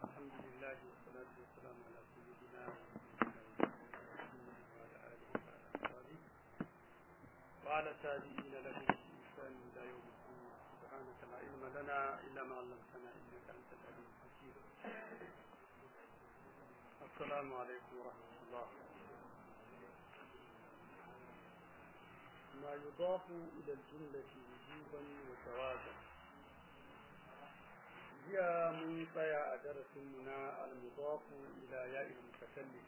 الحمد لله والصلاة والسلام على سيدنا وعلى آله وعلى أصحابه وعلى تابعين له بإحسان إلى يوم الدين سبحانك لا علم لنا إلا ما علمتنا إنك أنت العليم الحكيم السلام عليكم ورحمة الله ما يضاف إلى الجملة وجوبا وجوازا jiya mun tsaya a darasinmu na almudafu ila ya'il mutakallim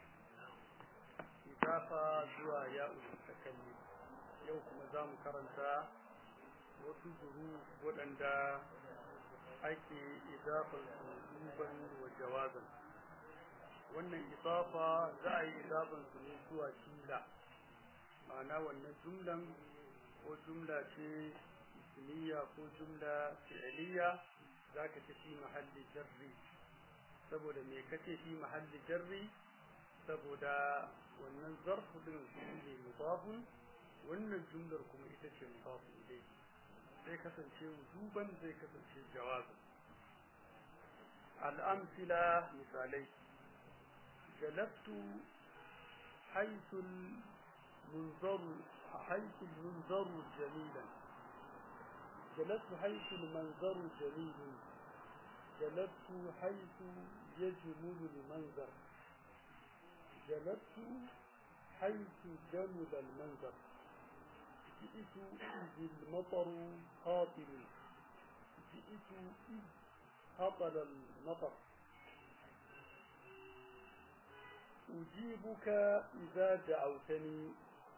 idafa zuwa ya'il mutakallim yau kuma za mu karanta wasu zuru waɗanda ake idafar su duban wa jawazan wannan idafa za a yi idafan su ne zuwa jumla ma'ana wannan jumlan ko jumla ce ismiya ko jumla fi'liya zaka ce fi mahalli jarri saboda me kace fi mahalli jarri saboda wannan zarfu din ne mudafun wannan jumlar kuma ita ce mudafun ilai sai kasance wujuban zai kasance jawabi al'amsila misalai jalabtu haythu المنظر حيث المنظر جميلا جلست حيث المنظر جميل جلست حيث يجمل المنظر جلست حيث جمل المنظر جئت إذ المطر هاطل جئت إذ هطل المطر أجيبك إذا دعوتني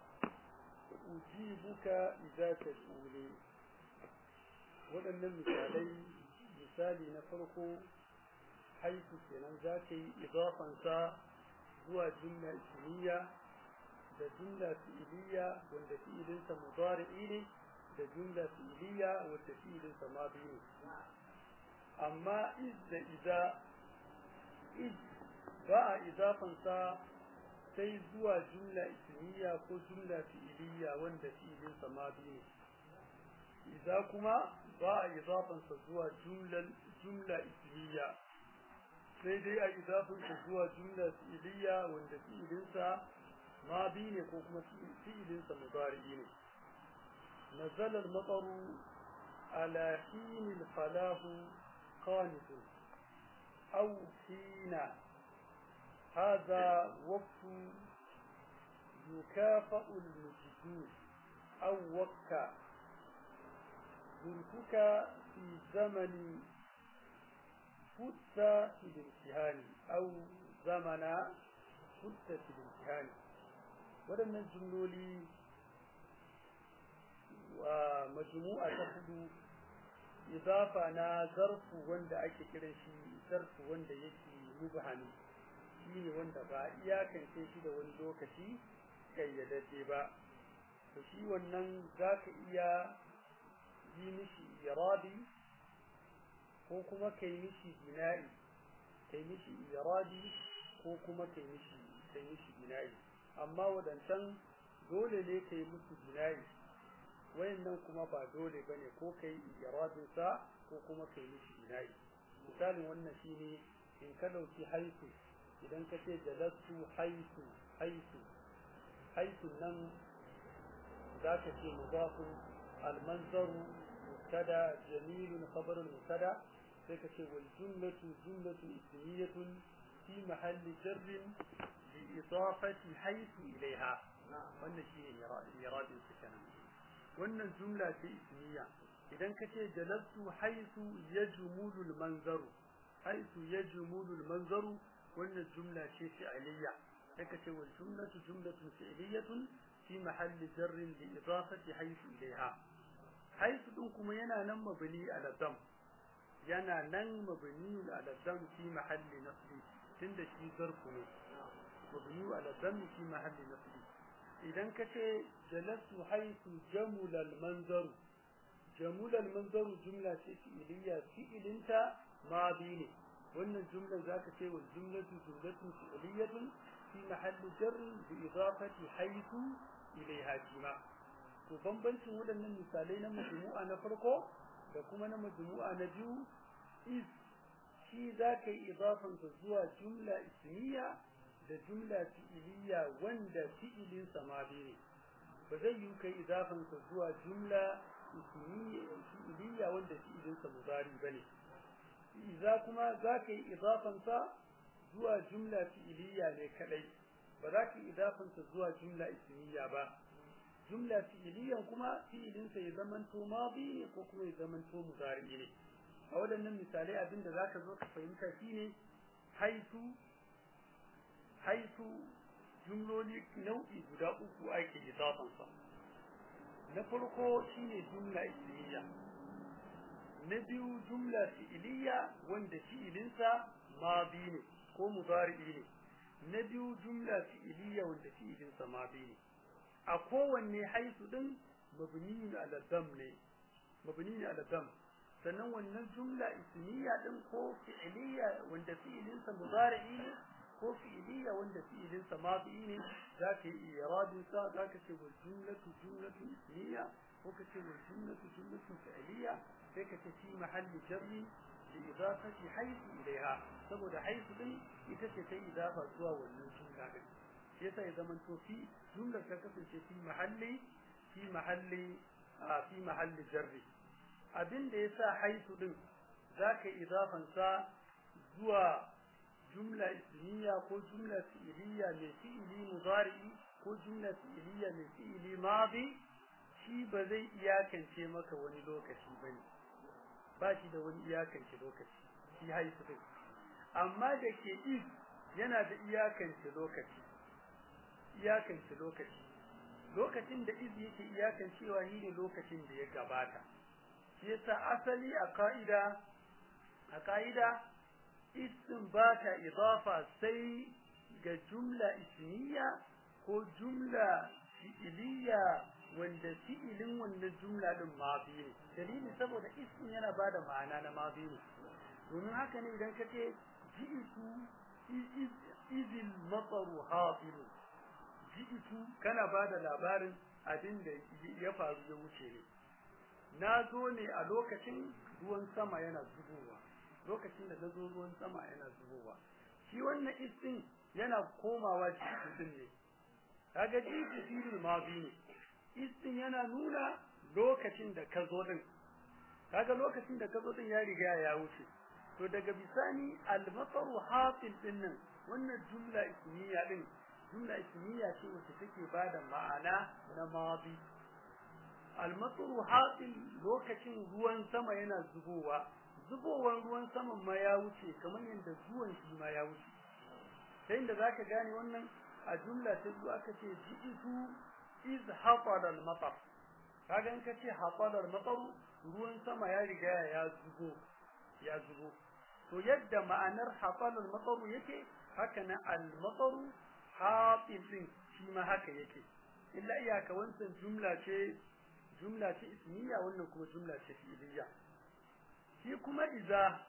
أجيبك إذا تدعوني waɗannan misalai misali na farko haifu kenan za ka yi idafansa zuwa jumla ismiya da jumla fi'iliya wanda fi'ilinsa mudari'i ne da jumla fi'iliya wanda fi'ilinsa madi ne amma iz da iza iz ba a idafansa sai zuwa jumla ismiya ko jumla fi'iliya wanda fi'ilinsa madi ne iza kuma ba a idafansa zuwa jumla ismiya sai dai a idafansa zuwa jumla fi'iliya wanda fi'ilinsa ma bi ne ko kuma fi'ilinsa mudari'i ne نزل المطر على حين الفلاح قانت أو حين هذا وقت يكافأ المجدون أو وكا زرتك في زمن فت في الامتحان أو زمن فت في الامتحان waɗannan jumloli wa majmu'a ta hudu idafa na zarfu wanda ake kiran shi zarfu wanda yake mubhami shine wanda ba iyakance shi da wani lokaci kayyadadde ba to shi wannan zaka iya yi mishi iradi ko kuma kai mishi bina'i kai mishi iradi ko kuma kai mishi kai mishi bina'i amma wadancan dole ne kai musu bina'i wayannan kuma ba dole bane ko kai iradin sa ko kuma kai mishi bina'i misalin wannan shine in ka dauki haifu idan ka ce jalastu haifu haifu haifu nan zaka ce mudafun المنظر مبتدا جميل خبر المبتدا فكتب والجملة جملة اسمية في محل جر بإضافة حيث إليها wannan shi ne iradin su kenan wannan jumla ce ismiya idan ka ce jalastu haisu yajmulu al-manzaru haisu yajmulu al-manzaru wannan jumla ce fi'liya sai ka ce wal jumlatu jumlatun fi'liyatun fi mahalli jarrin li idafati haisu ilaiha haisu din kuma yana nan mabni ala dam yana nan mabni ala dam fi mahalli nasbi tunda shi zarfu ne mabni ala dam fi mahalli nasbi idan kace jalastu haisu jamula al manzar jamula al manzar jumla ce fi'liya fi'ilinta madi ne wannan jumlan zaka ce wal jumlatu jumlatun fi'liyatun fi mahalli jarrin bi idafati haisu ilaiha kima to bambancin waɗannan misalai na majmu'a na farko da kuma na majmu'a na biyu is shi za ka yi idafansa zuwa jumla ismiya da jumla fi'iliya wanda fi'ilinsa ma ne ba zai yi kai idafansa zuwa jumla fi'iliya wanda fi'ilinsa mudari ba ne iza kuma za ka yi idafansa zuwa jumla fi'iliya ne kadai ba za ka yi idafansa zuwa jumla ismiya ba jumla fi'iliyan kuma fi'ilinsa ya zamanto madi ne ko kuma ya zamanto mudari ne a waɗannan misalai abin da zaka zo ka fahimta shine haitu haitu jumloli nau'i guda uku ake idafansa na farko shine jumla ismiya na biyu jumla fi'iliya wanda fi'ilinsa madi ne ko mudari ne na biyu jumla fi'iliya wanda fi'ilinsa madi ne a kowanne haisu din mabni ala dam ne mabni ala dam sannan wannan jumla ismiya din ko fi'iliya wanda fi'ilinsa mudari'i ne ko fi'iliya wanda fi'ilinsa madi ne zaka yi iradin sa zaka ce wal jumlatu jumlatu ismiya ko ka ce wal jumlatu jumlatu fi'iliya sai ka ce fi mahalli jarri li idafati haythu ilaiha saboda haythu din ita ce ta idafa zuwa wannan jumla din shi yasa ya zama to fi jumlar ta kasance fi mahalli fi mahalli a fi mahalli jarri abin da yasa haythu din zaka idafan sa zuwa jumla ismiya ko jumla fi'iliya mai fi'ili mudari ko jumla fi'iliya mai fi'ili madi shi ba zai iyakance maka wani lokaci bane ba shi da wani iyakance lokaci shi haifu din amma da ke is yana da iyakance lokaci iyakance lokaci lokacin da iz yake iyakancewa shi ne lokacin da ya gabata shi yasa asali a ka'ida a ka'ida isin ba ta idafa sai ga jumla ismiya ko jumla fi'iliya wanda fi'ilin wannan jumla din mafi ne dalili saboda ismin yana bada ma'ana na mafi ne domin haka ne idan kace ji'itu izil mataru hafilu ji'itu kana bada labarin abin da ya faru ya wuce ne na zo ne a lokacin ruwan sama yana zubowa lokacin da na zo ruwan sama yana zubowa shi wannan istin yana komawa ji'itu ne kaga ji'itu filin mafi ne istin yana nuna lokacin da ka zo din kaga lokacin da ka zo din ya riga ya wuce to daga bisani al-mataru hasil din nan wannan jumla ismiya din jumla ismiya ce wacce take bada ma'ana na madi al-mataru hasil lokacin ruwan sama yana zubowa zubowan ruwan saman ma ya wuce kamar yadda zuwan shi ma ya wuce sai da zaka gane wannan a jumla ta biyu aka ce ji'itu iz hafada al-matar kaga in kace hafada al-matar ruwan sama ya riga ya zubo ya zubo to yadda ma'anar hafada al-matar yake haka na al-matar hafil din shi ma haka yake illa iyaka wancan jumla ce jumla ce ismiya wannan kuma jumla ce fi'iliya shi kuma iza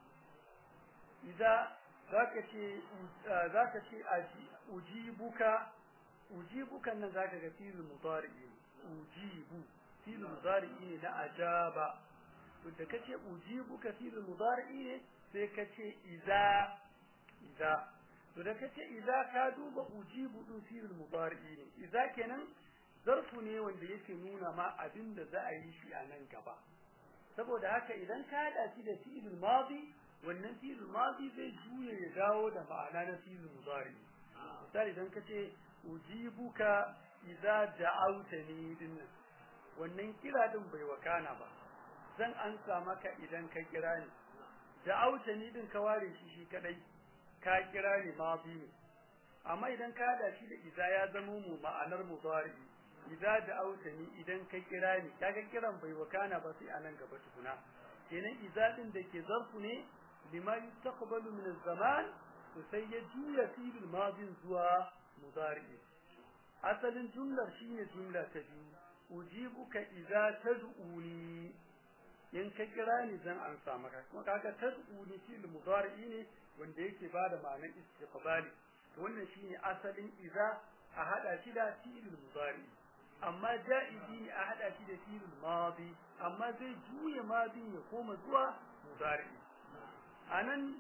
iza zaka ce zaka ce ujibuka ujibukan nan zaka ga fi'il mudari ujibu fi'il mudari ne na ajaba to da kace ujibuka fi'il mudari ne sai kace iza iza to da kace iza ka duba ujibu din fi'il mudari ne iza kenan zarfu ne wanda yake nuna ma abin da za a yi shi a nan gaba saboda haka idan ka hada shi da fi'il madi wannan fi'il madi zai juye ya dawo da ma'ana na fi'il mudari misali idan kace ujibuka idza da'awtani din wannan kira din bai wakana ba zan ansa maka idan ka kira ni da'awtani din ka ware shi shi kadai ka kira ni ma bi amma idan ka hada shi da idza ya zama mu ma'anar mudari idza da'awtani idan ka kira ni kaga kiran bai wakana ba sai anan gaba tukuna kenan idza din da ke zarfu ne lima yustaqbalu min az-zaman to sai ya juya fi'il madin zuwa mudari asalin jumlar shine jumla ta biyu ujibuka idza tad'uni in ka kira ni zan ansa maka kuma kaga tad'uni fi'il mudari ne wanda yake bada ma'anar istiqbali to wannan shine asalin idza a hada shi da fi'il mudari amma ja'izi ne a hada shi da fi'il madi amma zai juye madin ya koma zuwa mudari anan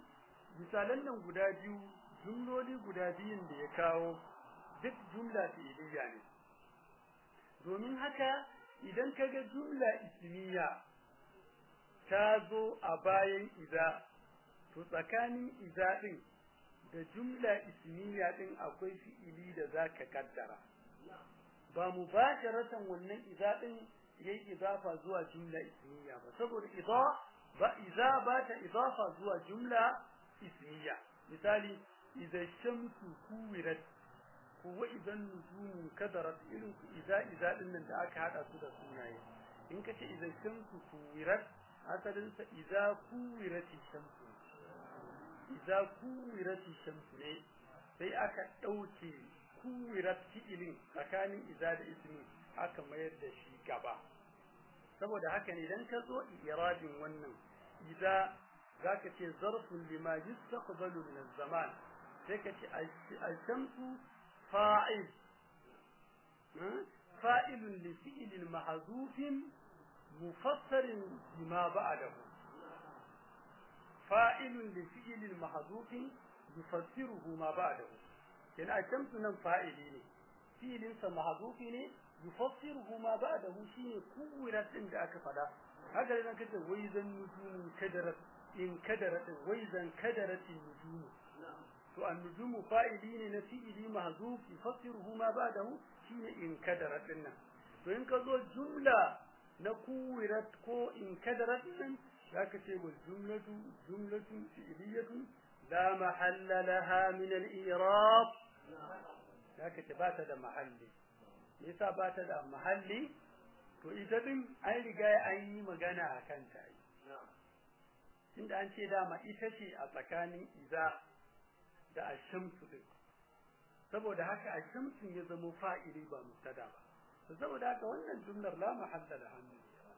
misalan nan guda biyu jumloli guda biyun da ya kawo duk jumla fi'iliya ne domin haka idan kaga jumla ismiya ta zo a bayan iza to tsakanin iza din da jumla ismiya din akwai fi'ili da zaka kaddara ba mubasharatan wannan iza din yayi idafa zuwa jumla ismiya ba saboda idza ba iza ba ta idafa zuwa jumla ismiya misali idza shamsu kuwirat ko idan nujumu kadarat irin iza iza din nan da aka hada su da sunaye in kace idza shamsu kuwirat asalin sa idza kuwirat shamsu idza kuwirat shamsu ne sai aka dauke kuwirat fi'ilin tsakanin iza da ismi aka mayar da shi gaba saboda haka ne idan ka zo iradin wannan idza zaka ce zarfun lima yustaqbalu min az-zaman sai ka ce al-shamsu fa'il fa'ilun li fi'lin mahdhufin mufassarin bima ba'dahu fa'ilun li fi'lin mahdhufin yufassiruhu ma ba'dahu kenan al-shamsu nan fa'ili ne fi'lin sa mahdhufi ne yufassiruhu ma ba'dahu shine kuwirat din da aka fada haka idan kace wai zan nujumu kadarat in kadarat wai zan kadaratin nujumu to an-nujumu fa'ili ne na fi'ili mahzuf yufassiruhu ma ba'dahu shine in kadarat din nan to in ka zo jumla na kuwirat ko in kadarat din zaka ce wal jumlatu jumlatun fi'liyatun la mahalla laha min al-i'rab zaka ce ba ta da mahalli yasa ba ta da mahalli to ita din an riga an yi magana a kanta inda an ce dama ita ce a tsakanin iza da ashamsu din saboda haka ashamsu ya zama fa'ili ba mubtada ba to saboda haka wannan jumlar la mahalla da hannu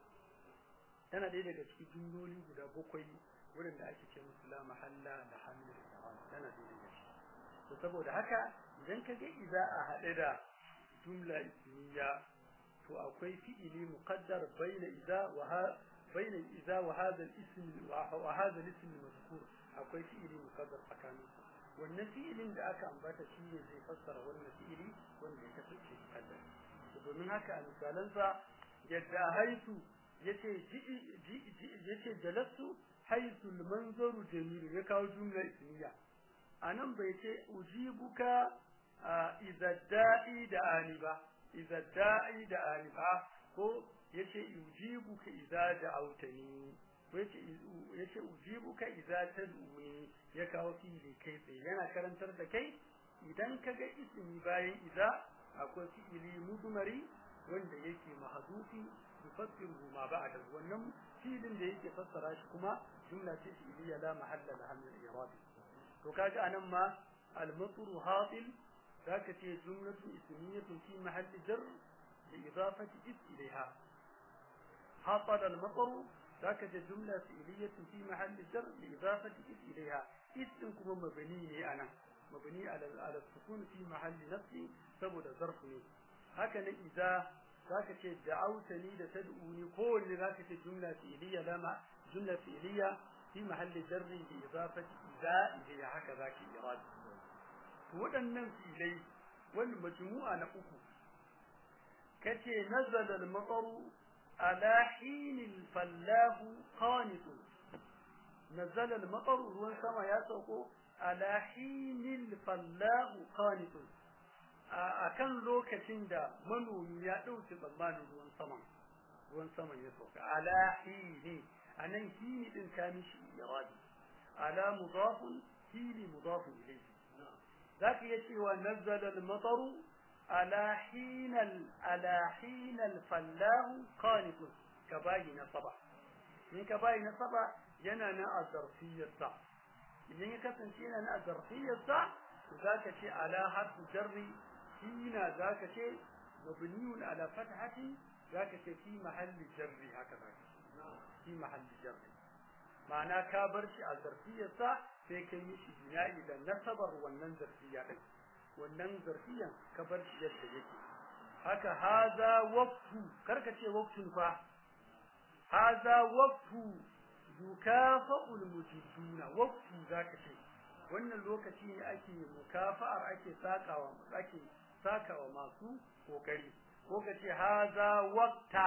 tana ɗaya daga cikin jumloli guda bakwai wurin da ake ce musu la mahalla da hannu tana ɗaya daga ciki to saboda haka idan ka ga iza a haɗe da jumla ismiya to akwai fi'ili muqaddar bayna idza wa ha bayna idza wa hadha al-ism wa hadha al-ism al-mazkur akwai fi'ili muqaddar tsakanin wannan fi'ilin da aka ambata shi ne zai fassara wannan fi'ili wanda ya kasance muqaddar domin haka a misalansa yadda haitu yace yace jalastu haitu al-manzaru jamil ya kawo jumla ismiya anan bai ce ujibuka idza da'i da ani ba idza da'i da ani ba ko yace ujibuka idza da'awtani ko yace yace ujibuka idza tad'uni ya kawo fi'ili kai tsaye yana karantar da kai idan kaga ismi bayan idza akwai fi'ili mudmari wanda yake mahdufi yufassiru ma ba'da wannan fi'ilin da yake fassara shi kuma jumla ce fi'iliya la mahalla laha min al-i'rab to kaga anan ma al-matru hatil ذاك هي جملة اسمية في محل جر بإضافة إذ إليها حصل المطر ذاك جملة فعلية في محل جر بإضافة إذ إليها إذ كما مبني أنا مبني على على السكون في محل نفسي سبب ظرفني هكذا إذا ذاك دعوتني لتدعوني كل ذاك جملة فعلية لما جملة فعلية في محل جر بإضافة إذا إليها هكذا كإرادة waɗannan filai wani majmu'a na uku kace nazala al-mataru ala hinil fallahu qanitun nazala al-mataru ruwan sama ya sauko ala hinil fallahu qanitun akan lokacin da manomi ya dauke tsammanin ruwan sama ruwan sama ya sauka ala hini anan hini din ka mishi iradi ala mudafun hini mudafun ilayhi ذاك يتي ونزل المطر على حين ال... على حين الفلاح قانت كباي نصبا من كباي نصبا ينانا الظرفية صح إذن يكتن شينا الظرفية صح ذاك شيء على حرف جر حين ذاك شيء مبني على فتحة ذاك شيء في محل جر هكذا في محل جر ma'ana ka bar shi a zarfiyarsa sai ka yi shi bina'i da nasabar wannan zarfiya din wannan zarfiyan ka bar shi yadda yake haka haza waqtu karka ce waqtun fa haza waqtu yukafa'ul mujiduna waqtu zaka ce wannan lokaci ne ake mukafa'ar ake sakawa ake sakawa masu kokari ko kace haza waqta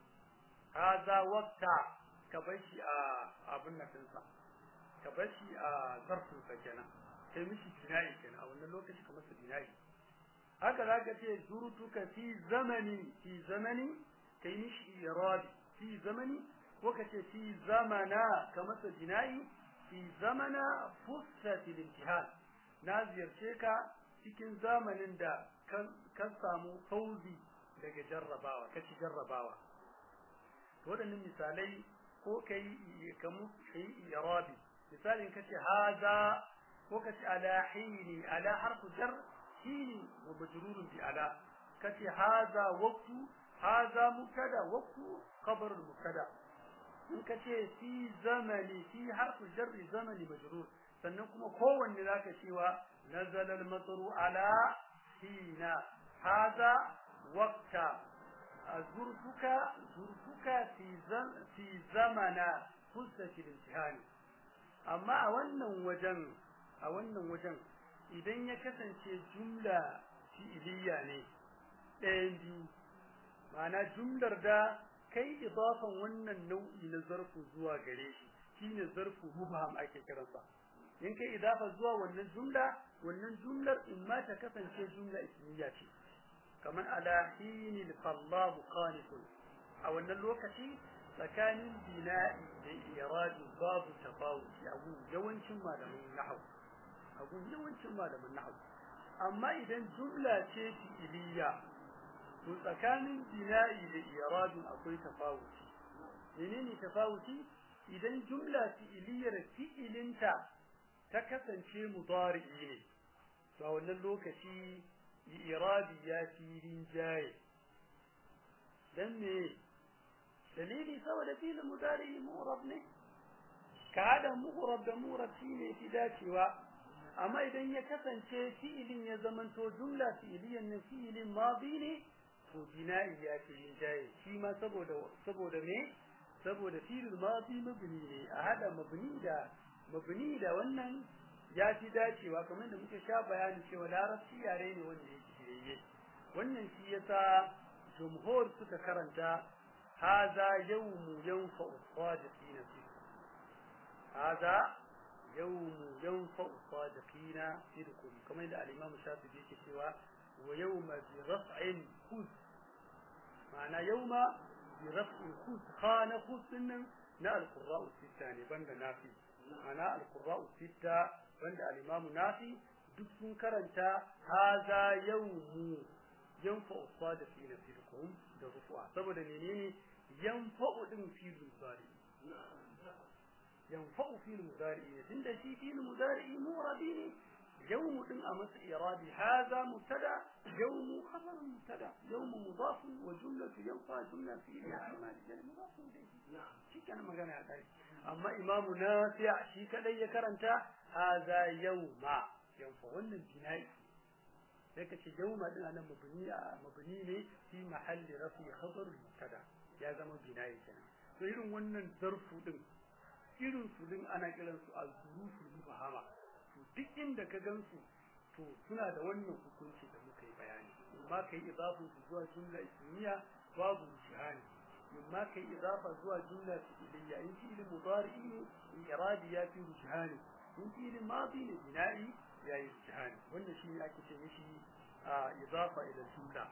haza waqta ka bar shi a abin nan dinsa ka bar shi a zarfin sa kenan sai mishi dinai kenan a wannan lokaci kamar su dinai haka zaka ce zurutuka fi zamani fi zamani kai mishi iradi fi zamani ko kace fi zamana kamar su dinai fi zamana fussatil imtihan na ziyarce ka cikin zamanin da kan samu fauzi daga jarrabawa kaci jarrabawa waɗannan misalai ko kai kamu kai irabi misalin kace haza ko kace ala hini ala harfu jar hini wa majrurun bi ala kace haza waqtu haza mubtada waqtu khabar mubtada in kace fi zamani fi harfu jar zamani majrur sannan kuma kowanne zaka cewa nazala al-matru ala hina haza waqta zurfuka zurfuka fi zam fi zamana fussati al amma a wannan wajen a wannan wajen idan ya kasance jumla fi'iliya ne ɗayan biyu ma'ana jumlar da kai idafan wannan nau'i na zarfu zuwa gare shi shine zarfu mubham ake kiransa in kai idafa zuwa wannan jumla wannan jumlar in ma ta kasance jumla ismiya ce kamar ala hinil qallahu qanitun a wannan lokaci tsakanin bina'i da iradi babu tafawuti a gun yawancin malaman nahwu a gun yawancin malaman nahwu amma idan jumla ce fi'iliya to tsakanin bina'i da iradi akwai tafawuti menene tafawuti idan jumla fi'iliyar fi'ilinta ta kasance mudari'i ne to a wannan lokaci iradi ya fi rinjaye dan me dalili saboda filin mudari mu'rab ne ka hada mu'rab da mu'rab shine fi dacewa amma idan ya kasance fi'ilin ya zamanto jumla fi'iliyan ne fi'ilin madi ne to bina'i ya fi rinjaye shi ma saboda saboda me saboda fi'il madi mabni ne a hada mabni da mabni da wannan ya fi dacewa kamar da muke sha bayani cewa larabci yare ne wanda yake shirye wannan shi yasa jumhur suka karanta haza yawmu yanfa'u sadiqina fi haza yawmu yanfa'u sadiqina sidqum kamar da al-imam shafi'i yake cewa wa yawma bi raf'in khuz ma'ana yawma bi raf'in khuz khana khuz nan na al-qurra'u sitta ne banda nafi ma'ana al-qurra'u sitta wanda al-Imam Nafi duk sun karanta haza yawmu yanfa'u sadiqina sidqum da rufu'a saboda menene yanfa'u din fi mudari yanfa'u fi mudari tunda shi fi mudari murabi ne yawmu din a masa iradi haza mubtada yawmu khabar mubtada yawmu mudaf wa jumlatu yanfa jumla fi al-ihtimal jal mudaf ilayhi shi kana magana ya kai amma imamu nafi' shi kadai ya karanta haza yawma yanfa wannan bina'i sai ka ce yawma din anan mabni mabni ne fi mahalli rafi khabar mubtada ya zama bina'i kenan to irin wannan zarfu din irin su din ana kiran su al-zuruful mufahama to duk inda ka gansu to suna da wannan hukunci da muka yi bayani amma kai idafun su zuwa jumla ismiya babu jihani mimma kai idafa zuwa jumla fi'liya in fi'il mudari ne iradi ya fi jihani in fi'il madi ne bina'i ya yi jihani wannan shi ne ake ce mishi a idafa ila jumla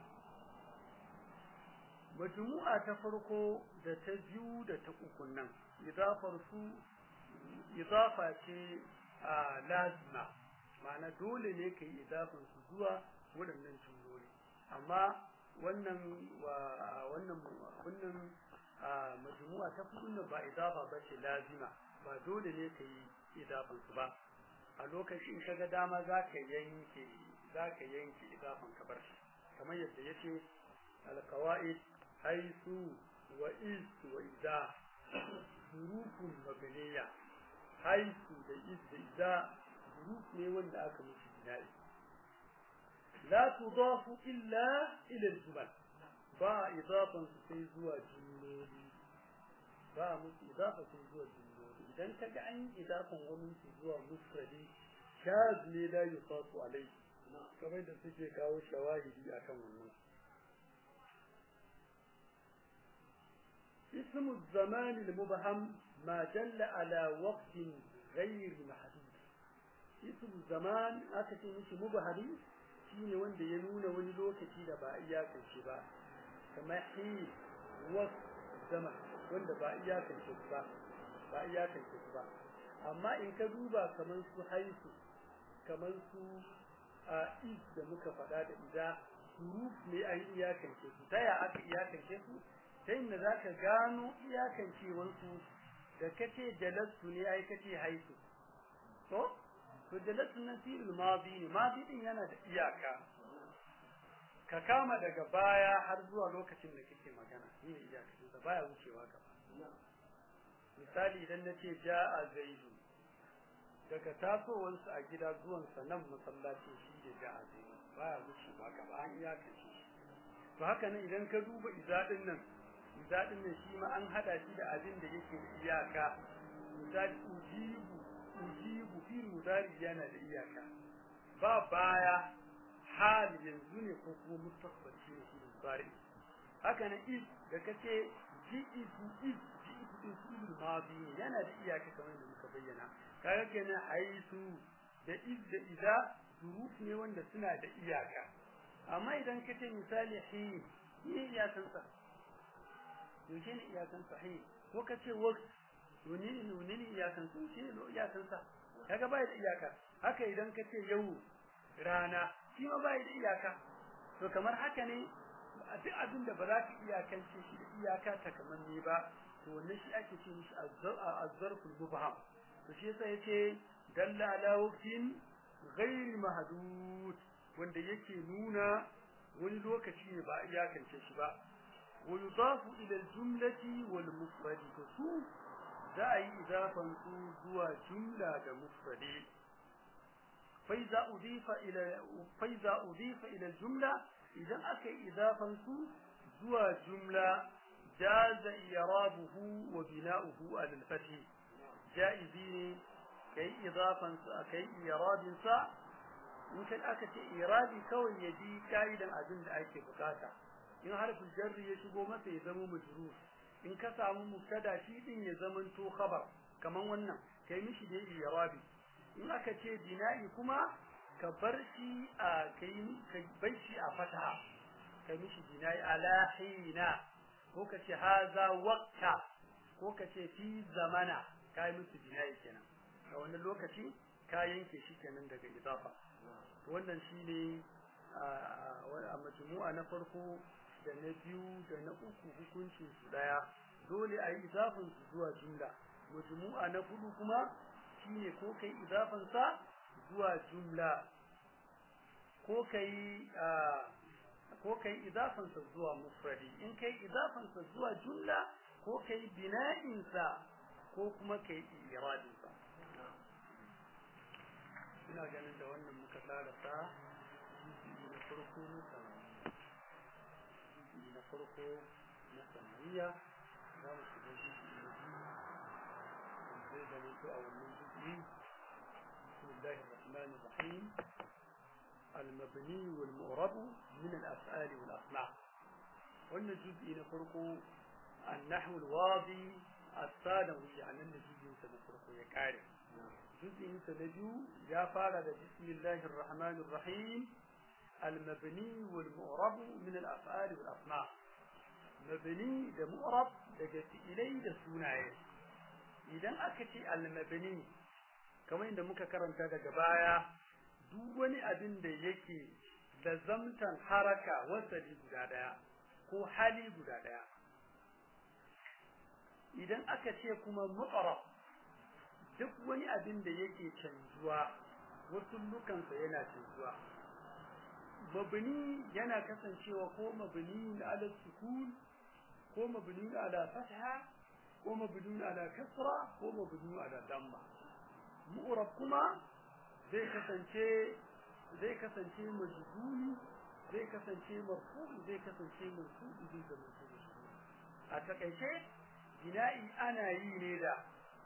majmu'a ta farko da ta biyu da ta uku nan idafar su idafa ce a lazima ma'ana dole ne ka yi idafan su zuwa waɗannan jumloli amma wannan wannan wannan majmu'a ta kudin ba idafa ba ce lazima ba dole ne ka yi idafan su ba a lokacin ka ga dama za ka yanke za ka yanke idafan ka bar shi kamar yadda yace alqawaid haisu wa is wa idza hurufun mabniya haisu da is da idza huruf ne wanda aka musu bina'i la tudafu illa ila al-jumal ba idafan su sai zuwa jumloli ba musu idafa sai zuwa jumloli dan kaga an yi idafan wani su zuwa mufradi shaz ne la yusafu alai kamar da suke kawo shawahidi akan wannan اسم الزمان المبهم ما دل على وقت غير محدود اسم الزمان aka ce mishi mubahami shine wanda ya nuna wani lokaci da ba iyakance ba kamar hi was zaman wanda ba iyakance ba ba iyakance ba amma in ka duba kamar su haisu kamar su a is da muka faɗa da ida huruf ne an iyakance su ta ya aka iyakance su ta inda za ka gano iyakancewarsu da kace jalastu ne ai kace haisu to to jalastu nan fi'il madi ne madi din yana da iyaka ka kama daga baya har zuwa lokacin da kake magana shi ne iyakacin sa baya wucewa gaba misali idan nace ja'a zaidu daga tasowansa a gida zuwansa nan masallaci shi ne ja'a zaidu baya wucewa gaba an iyakace to haka nan idan ka duba izadin nan izadin nan shi ma an hada shi da abin da yake da iyaka misali ujibu ujibu fi mudari yana da iyaka ba baya hal yanzu ne ko kuma mustaqbal shi ne shi mudari haka nan is da kace ji'itu is ji'itu din fi'il madi ne yana da iyaka kamar da muka bayyana kaga kenan haisu da is da idza zuruf ne wanda suna da iyaka amma idan kace misali hin ne iyakan sa yaushe ne iyakan sa hin ko kace waqt wani ne wani ne iyakan sa shi ne iyakan sa kaga bai da iyaka haka idan kace yau rana shi ma bai da iyaka to kamar haka ne duk abin da ba za ka iyakance shi da iyaka ta kamar ne ba to wannan shi ake ce mishi azzarful mubham to shi yasa yace dalla ala waqtin ghairi mahdud wanda yake nuna wani lokaci ne ba iyakance shi ba wa yudafu ila al-jumlati wal mufradi to su za a yi idafan su zuwa jumla da mufradi fa iza udifa ila fa iza udifa ila al-jumla idan aka yi idafan su zuwa jumla jaza i'rabuhu wa bina'uhu ala al-fath jaizi ne kai idafan sa kai i'rabin sa in kan aka ce i'rabi kawai ya bi kaidan abin da ake bukata in harfin jarri ya shigo masa ya zama majrur in ka samu mubtada shi din ya zama to khabar kaman wannan kai mishi da i'rabi in aka ce bina'i kuma ka bar shi a kai ka bar shi a fataha ka mishi bina'i ala hina ko ka ce haza waqta ko ka ce fi zamana kai musu bina'i kenan a wannan lokaci ka yanke shi kenan daga idafa wannan shine a majmu'a na farko da na biyu da na uku hukuncin su daya dole a yi idafin su zuwa jumla majmu'a na hudu kuma shine ko kai idafan sa zuwa jumla ko kai ko kai idafan sa zuwa mufradi in kai idafan sa zuwa jumla ko kai bina'in sa ko kuma kai iradin sa ina ganin da wannan muka tsara sa na farko na samaniya na farko na samaniya za mu shiga jiki na biyu zai zama to a wannan jiki بسم الله الرحمن الرحيم المبني والمعرب من الأفعال والأصنع قلنا الجزء نفرق النحو الواضي الثانوي يعني أن الجزء سنفرق يكارف جزء سنجو يا فارد بسم الله الرحمن الرحيم المبني والمعرب من الأفعال والأصنع مبني ده معرب ده جت إليه ده سونايه إذا أكتي المبني kamar inda muka karanta daga baya duk wani abin da yake da zamtan haraka wasali guda daya ko hali guda daya idan aka ce kuma mu'arab duk wani abin da yake canjuwa wasu lukansa yana canjuwa mabni yana kasancewa ko mabni ala sukun ko mabni ala fatha ko mabni ala kasra ko mabni ala damma mu'rab kuma zai kasance zai kasance majhuli zai kasance marfu zai kasance mansubi zai kasance a takaice bina'i ana yi ne da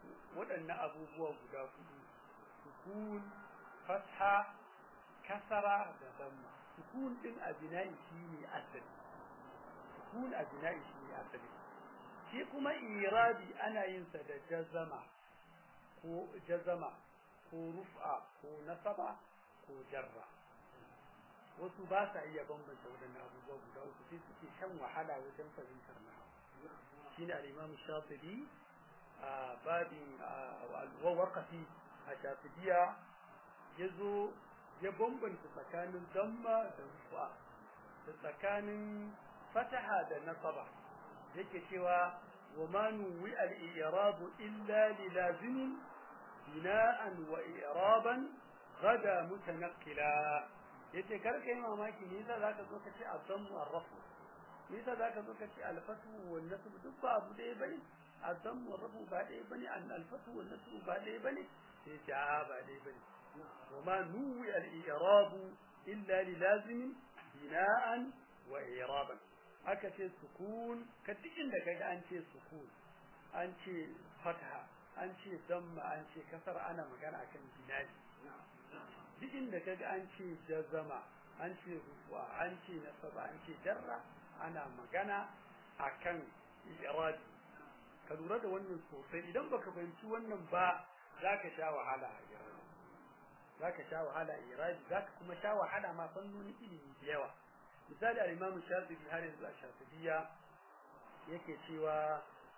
waɗannan abubuwa guda hudu sukun fatha kasara da damma sukun din a bina'i shine asali sukun a bina'i shine asali shi kuma irabi ana yin sa da jazama ko jazama ko rufa ko nasaba ko jarra wasu ba sa iya bambanta waɗannan abubuwa guda uku sai suke shan wahala wajen fahimtar na shine al-imam shafi'i a babin waqafi a shafi'iya yazo ya bambanta tsakanin damma da rufa da tsakanin fataha da nasaba yake cewa wa ma nuwi al-i'rab illa li lazim bina'an wa i'raban gada mutanaqqila yace kar kai mamaki ne yasa zaka zo ka ce azammu arrafu ne yasa zaka zo ka ce alfatu wal nasb duk ba abu dai bane azammu arrafu ba dai bane an alfatu wal nasb ba dai bane sai ce a ba dai bane وما نوي الإعراب إلا للازم بناء وإعرابا aka ce sukun ka duk inda kaga an ce sukun an ce fatha an ce damma an ce kasar ana magana akan binaji duk inda kaga an ce jazama an ce rufa an ce nasaba an ce jarra ana magana akan irabi ka lura da wannan sosai idan baka fahimci wannan ba zaka sha wahala a irabi zaka sha wahala a irabi zaka kuma sha wahala ma fannoni ilimi da yawa misali al-Imam Shafi'i har yanzu a Shafi'iyya yake cewa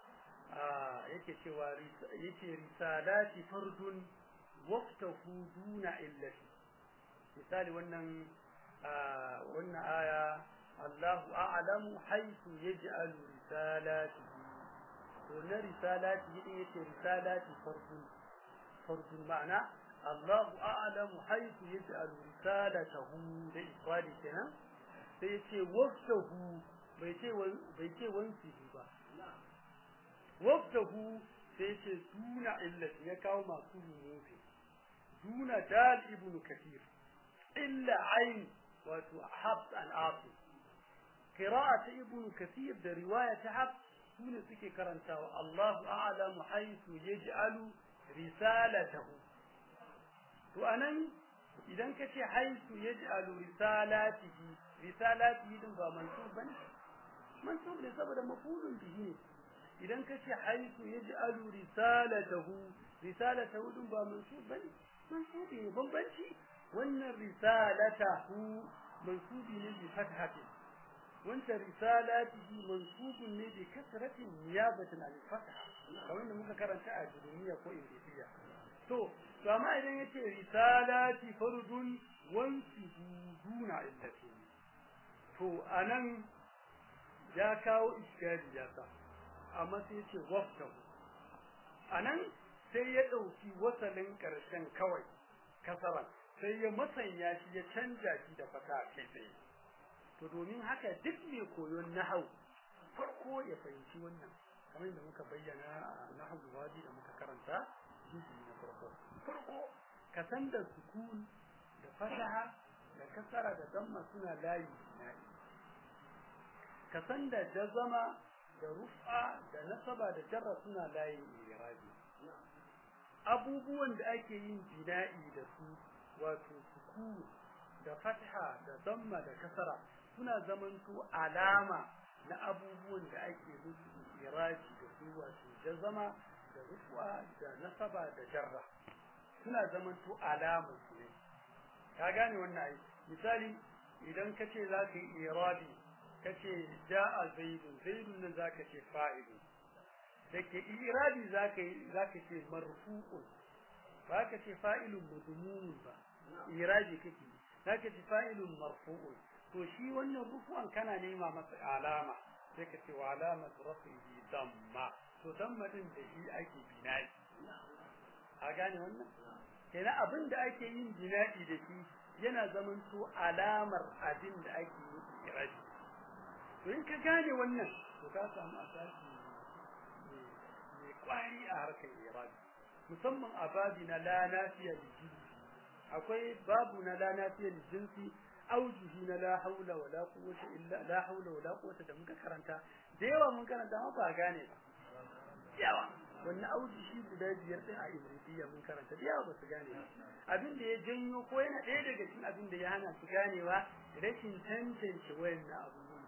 yake cewa yake risalati fardun waftahu duna illati misali wannan wannan aya Allahu a'lamu haythu yaj'alu risalatihi to na risalati yake yace risalati fardun fardun ma'ana Allahu a'lamu haythu yaj'alu risalatahu da ifradi kenan sai yace waftahu bai ce bai ce wansi ba waftahu sai yace duna illati ya kawo masu rumufi duna dal ibn kathir illa ain wato habs al-afi qira'at ibn kathir da riwayat habs sune suke karantawa Allahu a'lamu haythu yaj'alu risalatahu to anan idan kace haythu yaj'alu risalatihi risalatihi din ba mansub bane mansub ne saboda mafulun bihi ne idan kace haythu yaj'alu risalatahu risalatahu din ba mansub bane mansubi ne bambanci wannan risalatahu mansubi ne bi fathati wanta risalatihi mansubun ne bi kasratin niyabatan al fatha kamar da muka karanta a duniya ko ingiliya to to amma idan yace risalati fardun wansibu duna illati to anan ya kawo iskari ya sa amma sai yace waftahu anan sai ya dauki wasalin karshen kawai kasaran sai ya masanya shi ya canja shi da fata kai tsaye to domin haka duk mai koyon nahau farko ya fahimci wannan kamar da muka bayyana a nahau wadi da muka karanta jiki na farko farko ka san da sukun da fataha da kasara da damma suna layi nayi ka san da jazama da rufa da nasaba da jarra suna layin irabi abubuwan da ake yin bina'i da su wato sukun da fatha da damma da kasara suna zamanto alama na abubuwan da ake musu irabi da su wato jazama da rufa da nasaba da jarra suna zamanto alama su ne ka gane wannan ai misali idan ka ce za ka yi irabi ka ce ja'a zaidun zaidun nan za ka ce fa'ilun da ke irabi za ka yi za ka ce marfu'un ba ka ce fa'ilun madmunun ba irabi kake za ka ce fa'ilun marfu'un to shi wannan rufu'an kana nema masa alama sai ka ce wa alamat rafihi damma to damma din da shi ake bina'i a gane wannan kenan abin da ake yin bina'i da shi yana zaman to alamar abin da ake yi irabi to in ka gane wannan to ka samu asasi mai kwari a harkar irabi musamman a babi na la nafiya da jinsi akwai babu na la nafiya da jinsi aujuhi na la haula wala quwwata illa la haula wala quwwata da muka karanta da yawa mun karanta amma ba gane ba yawa wannan auji shi guda biyar din a ibrahimiyya mun karanta da yawa ba su gane abin da ya janyo ko yana ɗaya daga cikin abin da ya hana su ganewa rashin tantance wayannan abubuwan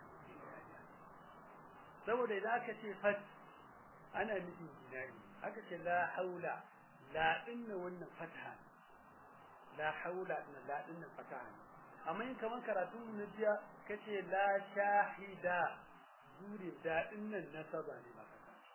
saboda idan aka ce fat ana nufin jinari aka ce la haula la dinna wannan fataha la haula dinna la dinna fataha amma in kaman karatun mu na jiya kace la shahida zuri da dinnan nasaba ne ba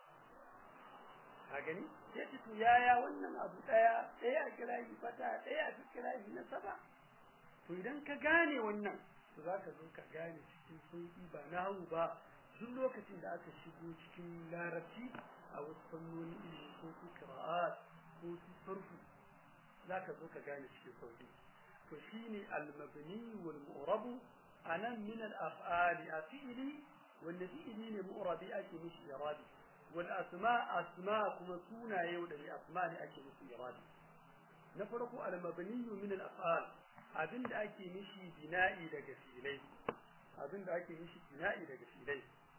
ka gani sai to yaya wannan abu daya daya a kira shi fata daya a kira shi nasaba to idan ka gane wannan to zaka zo ka gane cikin sauki ba nahu ba duk lokacin da aka shigo cikin larabci a wasu fannoni ilimi ko su qira'at ko su sarfu zaka zo ka gane cikin sauki to shine al-mabni wal mu'rab anan min al-af'ali afili wanda fi'ili ne mu'rabi ake mishi irabi wal asma asma kuma sunaye da asma ne ake mishi irabi na farko al-mabni min al-af'al abinda ake mishi bina'i daga filai abinda ake mishi bina'i daga filai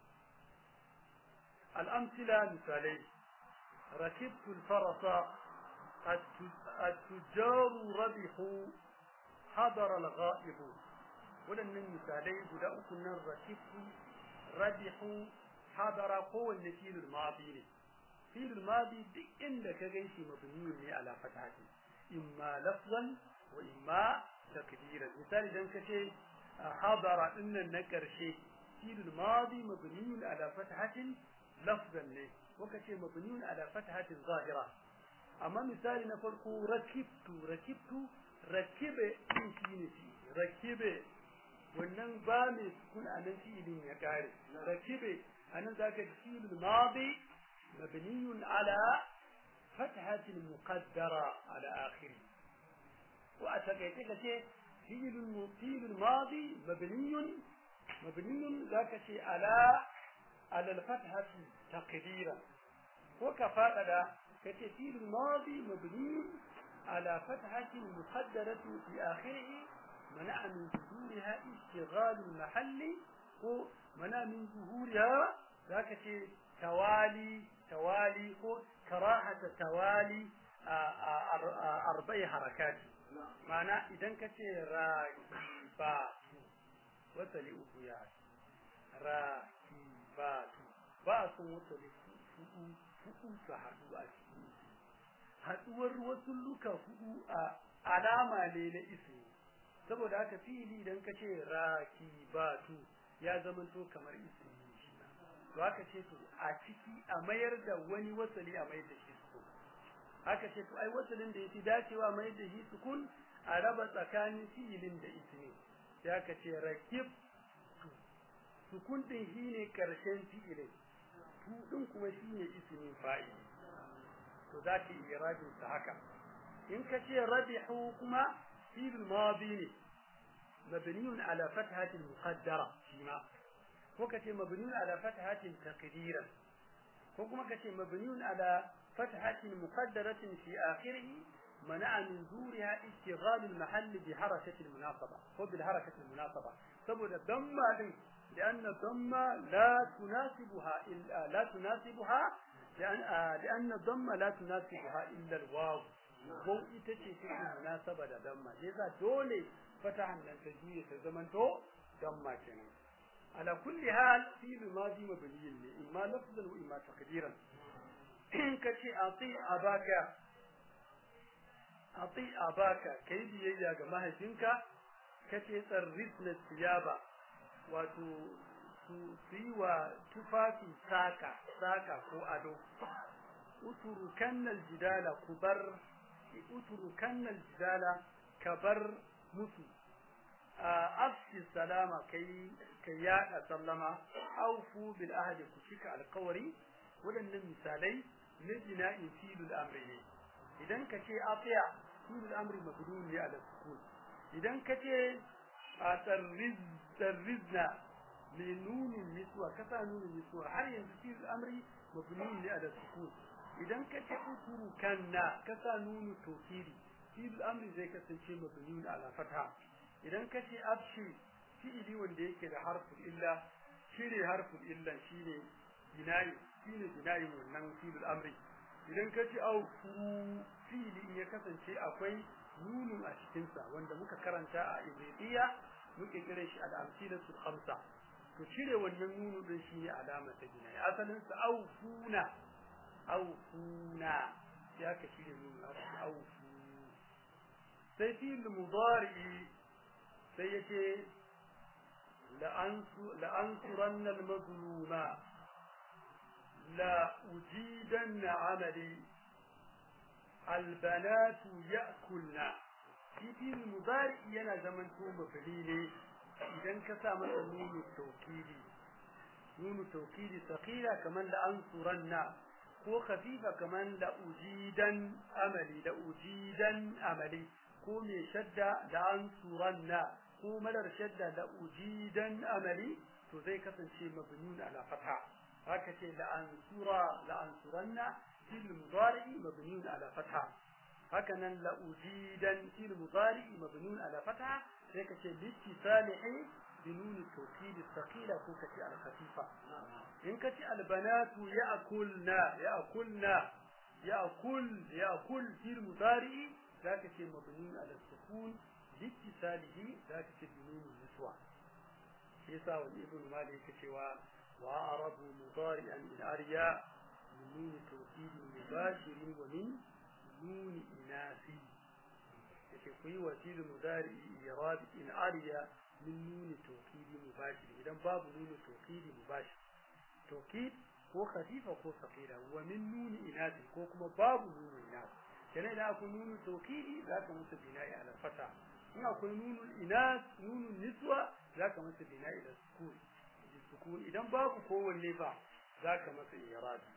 الأمثلة مثالي ركبت الفرس التجار ربحوا حضر الغائب ولن مثالي بدا كنا ركبت ربحوا حضر هو النفيل الماضي فيل الماضي دي عندك غيشي مبني على فتحته إما لفظا وإما تقديرا مثال إذا كشي حضر إن النكر شيء فيل الماضي مبني على فتحة لفظا ne muka ce mabniyun ala fathatin zahira amma misali na farko rakibtu rakibtu rakibe din shine shi rakibe wannan ba mai sukun anan fi'ilin ya kare rakibe anan zaka ji fi'il madi mabniyun ala fathatin muqaddara ala akhiri wa atakaita kace fi'il fi'il madi mabniyun mabniyun zaka ce ala على الفتحة تقديرا وكفاءة كتفيل الماضي مبني على فتحة مقدرة في آخره منع من ظهورها اشتغال المحل ومنع من ظهورها ذاك توالي توالي كراهة توالي أربع حركات معنى إذا كتي راكبات وصلي أبو يا راكبات ba ba a son wata da hudu hudu su haɗu a cikin haɗuwar wasu luka hudu a alama ne na ismi saboda haka fili idan ka ce rakibatu ya zamanto kamar ismi shi to haka ce to a ciki a mayar da wani wasali a mayar da shi sukun haka ce to ai wasalin da yafi dacewa mayar da shi sukun a raba tsakanin fi'ilin da ismi sai aka ce rakib sukun din shine karshen fi'ilin tu din kuma shine ismin fa'il to zaki irabin sa haka in ka ce rabihu kuma fi'il madi ne mabniun ala fathatin muqaddara shima ko ka ce mabniun ala fathatin taqdiran ko kuma ka ce mabniun ala fathatin muqaddaratin fi akhirih منع من ظهورها اشتغال المحل بحركة المناسبة هو بالحركة المناسبة سبب الضمة لأن الضمة لا تناسبها إلا لا تناسبها لأن لأن الضمة لا تناسبها إلا الواو واو itace take munasaba da damma yasa dole fatahan nan ta juye ta zamanto damma kenan ala kulli hal fi'l madi mabniyin ne imma lafzan wa imma taqdiran in kace ati abaka ati abaka kai biyayya ga mahaifinka kace tsarrisna siyaba wato su yi wa tufafi saka saka ko ado uturu kannal jidala kubar uturu kannal jidala kabar musu afsi salama kai kai yada sallama aufu bil ahdi ku cika alqawari wadannan misalai na jina'in filul amri ne idan ka ce afiya filul amri mabdun ne ala sukun idan ka ce a tsarriz ترزنا لنون النسوة كفى نون النسوة هل ينسي الأمر مبني على السكون إذا كتأثر كنا كفى نون التوكيد في الأمر زي كتنشي مبني على فتحة إذا كتي أبشي في إلي وندي كده حرف إلا شيري حرف إلا شيري بناي شيري بناي ونن في الأمر idan ka ci aufu fili ya kasance akwai nunun a cikinsa wanda muka karanta a ibridiya muke kira shi al-amsilatu khamsa to cire wannan nunu din shine alama ta gina asalin sa aufuna aufuna ya ka cire nunu aufu sai fil mudari sai yace la'ansuranna al-mazluma la ujidanna amali albanatu ya'kulna shi fil mudari yana zaman to mafali ne idan ka sa masa nunu tawkidi nunu tawkidi thaqila kaman la ansuranna ko khafifa kaman la ujidan amali la ujidan amali ko me shadda da ansuranna ko malar shadda da ujidan amali to zai kasance mabnun ala fatha haka ce la ansura la ansuranna fil mudari mabnun ala fatha haka nan la ujidan fil mudari mabnun ala fatha sai ka ce litisalihi binun tawkid thaqila ko ka ce al khafifa in ka ce al banatu ya'kulna ya'kulna ya'kul ya'kul fil mudari zaka ce mabnun ala sukun litisalihi zaka ce binun niswa yasa wani ibn malik yake cewa wa arabu mudari'an in ariya min nun tawkid mubashir wa min nun inasi yake kuyi wasil mudari irad in ariya min nun tawkid mubashir idan babu nun tawkid mubashir tawkid ko khafifa ko saqila wa min nun inasi ko kuma babu nun inasi kenan idan akwai nun tawkidi zaka musu bina'i ala fata in akwai nunul inas nunun niswa zaka masa bina'i da sukun sukun idan babu kowanne ba zaka masa iradi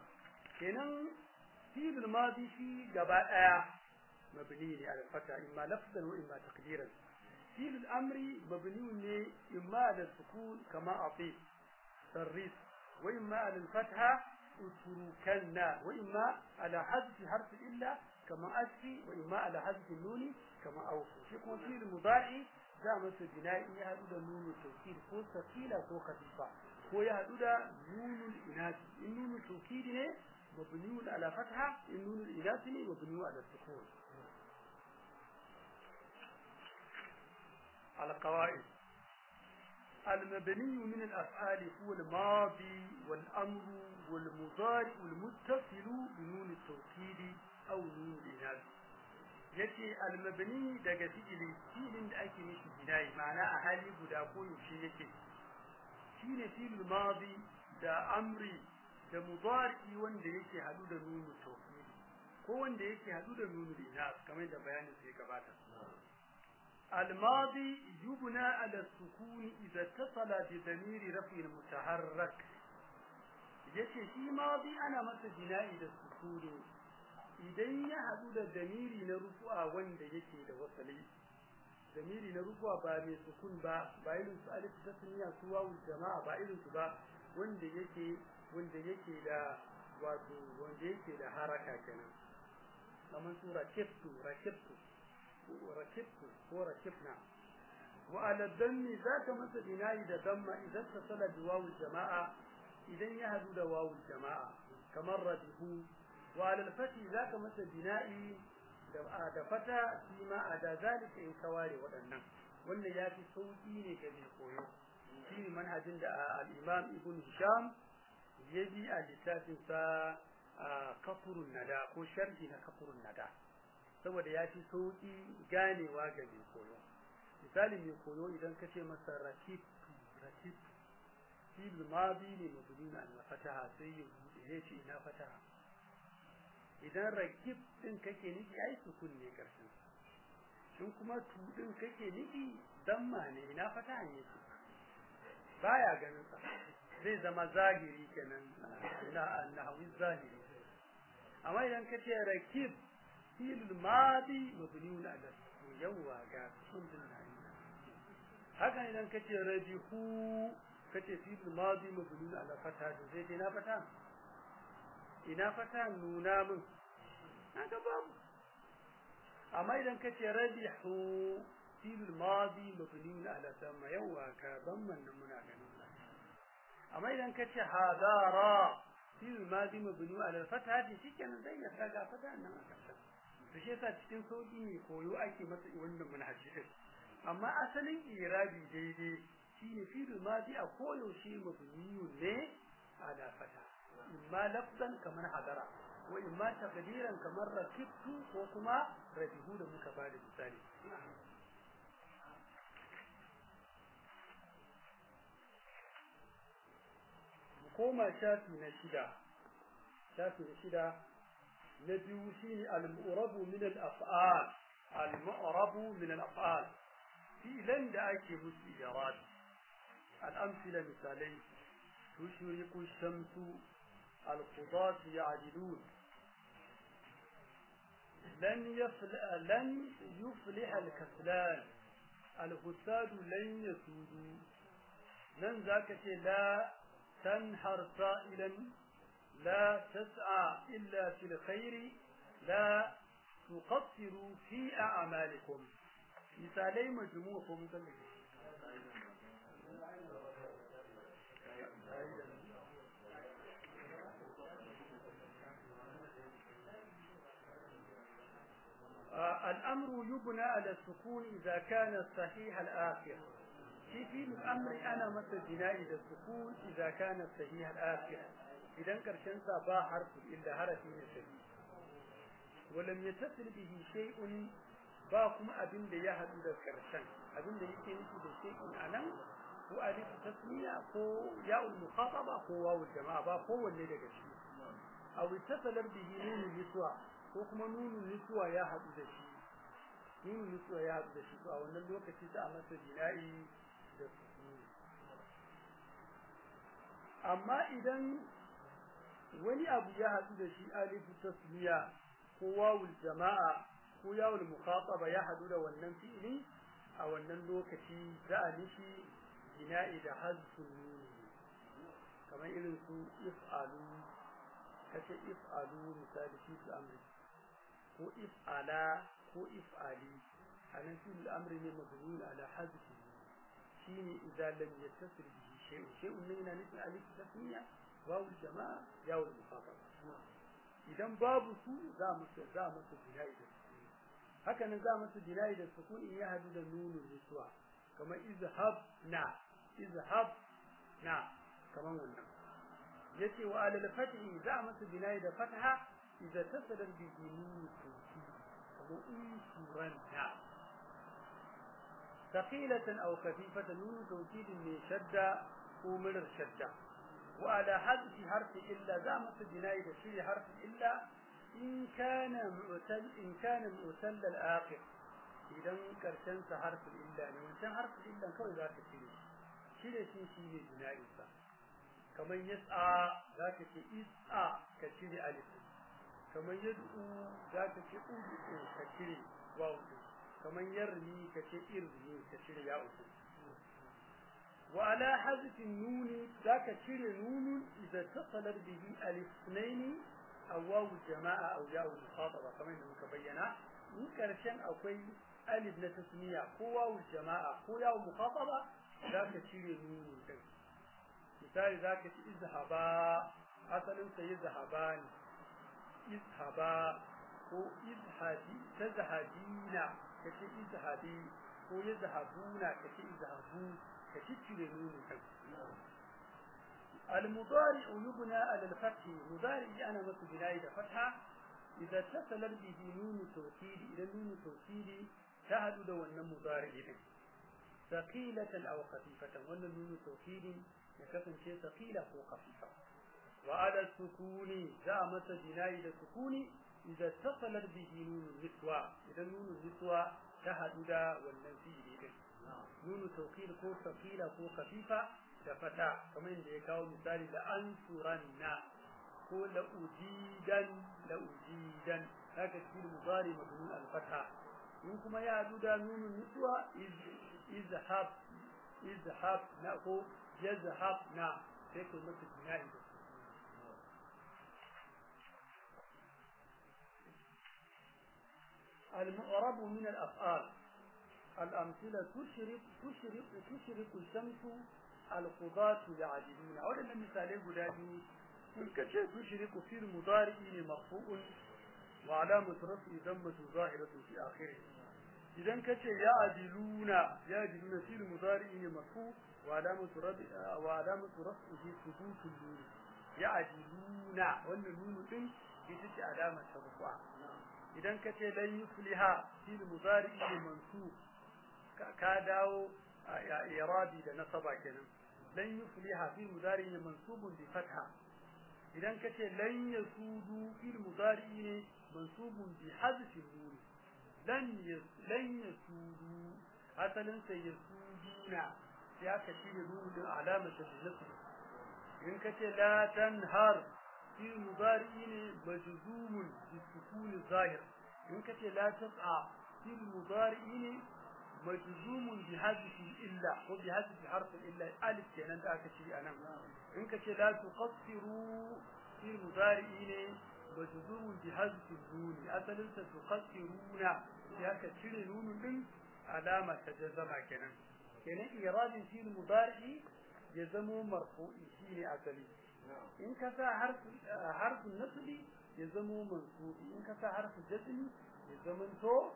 kenan fi'il madi shi gaba daya mabni ne ala fata imma lafzan wa imma taqdiran fi'il amri mabni ne imma ala sukun kama ati sarris wa imma ala fatha utrukanna wa imma ala hadfi harfi illa kama asfi wa imma ala hadfi nuni kama auku shi kuma fi'il mudari za masa bina'i ya hadu da nunu tawkid ko sakila ko khafifa ko ya hadu da nunul inasi in nunu tawkid ne mabniun ala fatha in nunul inasi ne mabniun ala sukun على قواعد المبني من الأفعال هو الماضي والأمر والمضارع المتصل بنون التوكيد أو نون الإناث yace almabni daga fi'ili fi'ilin da ake mishi binayi ma'ana a hali guda ko yaushe yake shine fi'il madi da amri da mudari wanda yake hadu da nunu tawkid ko wanda yake hadu da nunu inas kamar da bayanin sai gabata الماضي يبنى على السكون إذا اتصل بضمير رفع المتحرك yace shi madi ana masa bina'i da sukuni idan ya hadu da damiri na rufu'a wanda yake da wasali damiri na rufu'a ba mai sukun ba ba irin su alif tasniya su wawu jama'a ba irin su ba wanda yake wanda yake da wato wanda yake da haraka kenan kamar sura kiftu rakibtu rakibtu ko rakibna wa ala dammi zaka masa bina'i da damma idan tasala bi wawu jama'a idan ya hadu da wawu jama'a kamar rabihu وعلى الفتح ذاك مثل بنائي da fata shi ma a da zalika in kaware waɗannan wanda ya fi sauƙi ne ga mai koyo shi ne manhajin da al-imam ibn hisham ya bi a littafin sa kafurun nada ko sharhi na kafurun nada saboda ya fi sauƙi ganewa ga mai koyo misali mai koyo idan ka ce masa rakibtu rakibtu fi'il madi ne mabni na fataha sai ya bude ya ce ina fataha idan rakib din kake nufi ai sukun ne karshen in kuma tu din kake nufi damma ne ina fata ne yake baya ganin sa zai zama zahiri kenan na annahu zahiri amma idan kace rakib fil madi mabniun ala yawa ga sun din haka idan kace rabihu kace fil madi mabniun ala fata zai dai na fata ina fata nuna min kaga babu amma idan kace rabihu fil madi mabniun ala sama yawa ka damman nan muna ganin amma idan kace hadara fi'il madi mabni ala al-fatha shikenan zai ya kaga fata nan a kasa to shi yasa cikin sauki ne koyo ake masa wannan manhaji din amma asalin irabi daidai shine fi'il madi a koyaushe mabni ne ala fata imma lafzan kamar hadara wa imma taqdiran kamar rakibtu ko kuma rabihu da muka bada misali koma shafi na shida shafi na shida na biyu shine al-mu'rabu min al-af'al al-mu'rabu min al-af'al fi'lan da ake musu irad al-amthila misalai tushriqu shamsu al-qudat ya'dilun لن يفلح لن يفلح الكسلان الفساد لن يسودوا لن ذاك لا تنحر سائلا لا تسعى إلا في الخير لا تقصروا في أعمالكم مثالي مجموعكم آه الأمر يبنى على السكون إذا كان صحيح الآخر في في الأمر أنا مثل بناء السكون إذا كان صحيح الآخر إذا كرشن با حرف إلا حرف صحيح ولم يتصل به شيء باكم أبن da ya haɗu da karshen abin da yake nufi da shay'in anan ko alif tasmiya ko ya'ul mukhataba ko wawul jama'a ba ko wanne daga ciki aw ittasalar bihi nunul niswa ko kuma nunul niswa ya haɗu da shi nunul niswa ya haɗu da shi to a wannan lokaci za a masa bina'i da sukuni amma idan wani abu ya haɗu da shi alifu tasmiya ko wawul jama'a ko yawul mukhataba ya haɗu da wannan fi'ili a wannan lokaci za a nishi bina'i da hazfun nuni kamar irin su if'alu kace if'alu misali fi su amri ko if'ala ko if'ali anan fi al-amri ne mabni ala hazfi shine idza lam yattasil bihi shay'un shay'un ne yana nufin alif tasmiya wawu jama'a yawu mukhataba idan babu su za mu za mu su bina'i da sukuni haka nan za mu su bina'i da sukuni ya hadu da nunun niswa kamar izhab na izhab na kamar wannan yace wa alal fathi za mu su bina'i da fatha idza tasala bi nun tawkid kamar insuranta ثقيلة أو خفيفة نون توكيد من شدة ومرر شدة وعلى حذف حرف إلا زامة بناء تشير حرف إلا إن كان معتل إن كان معتل الآخر إذا كرشن حرف إلا وإن حرف إلا كوي ذاك شيء شيء شيء شيء بناء إنسان كما يسعى ذاك شيء يسعى كشيء ألف كما يدعو ذاك شيء أدعو كشيء واو كما يرمي كشيء إرمي كشيء ياء وعلى حذف النون ذاك شير نون إذا اتصل به ألف اثنين أو واو الجماعة أو ياء المخاطبة كما إنه بينا in karshen akwai alif na tasmiya ko wawu jama'a ko yawu mukhafaba zaka cire nunu din misali zaka ci izhaba asalin sa izhabani izhaba ko izhabi tazhabina kace izhabi ko yazhabuna kace izhabu kace cire nunu din المضارع يبنى على الفتح مضارع أنا مثل بناء فتحة إذا اتصل به نون توكيد إلى نون توكيد تهدد وأن مضارع ثقيلة أو خفيفة وأن نون توكيد يكفن شيء ثقيلة أو خفيفة وعلى السكون زعمة بناء السكون إذا اتصلت به نون النسوة إذا نون النسوة تهدد وأن فيه نون توكيد كو ثقيلة كو خفيفة da fata kamar yadda ya kawo misali da an turanna ko la ujidan la ujidan haka cikin mudari mabni al fatha in kuma ya hadu da nunun nutsuwa izhab izhab na ko yazhab na sai ko mata bina'i da المعرب من الأفعال الأمثلة تشرق تشرق تشرق الشمس alqudatu ya'diluna wadannan misalai guda biyu in ka ce tushriku fil mudari'i ne marfu'un wa alamatu raf'i dammatu zahiratun fi akhirih idan ka ce ya'diluna ya'diluna fil mudari'i ne marfu wa alamatu raf'i wa alamatu raf'ihi thubutul nun ya'diluna wannan nunu din ita ce alamar ta idan ka ce lan yufliha fil mudari'i ne mansub ka dawo irabi da nasaba kenan lan yufliha fil mudari'i ne mansubun bi fatha idan ka ce lan yasudu fil mudari'i ne mansubun bi hadfi nun lan lan yasudu asalin sai yasuduna ya ka shirye nunu din alamata nasb in ka ce la tanhar fil mudari'i ne majzumun bi sukun zahir in ka ce la tas'a fil mudari'i ne مجزوم بحذف إلا وبحذف حرف إلا ألف كان ذاك شيء أنا إنك لا تقصروا في المضارعين مجزوم بحذف النون أصلا تقصرون ذاك شيء نون من علامة تجزم كان كان إيراد في المضارع يزم مرفوع شيء أصلي إن كسا حرف حرف النصب يزم منصوب إن كسا حرف الجزم يزم تو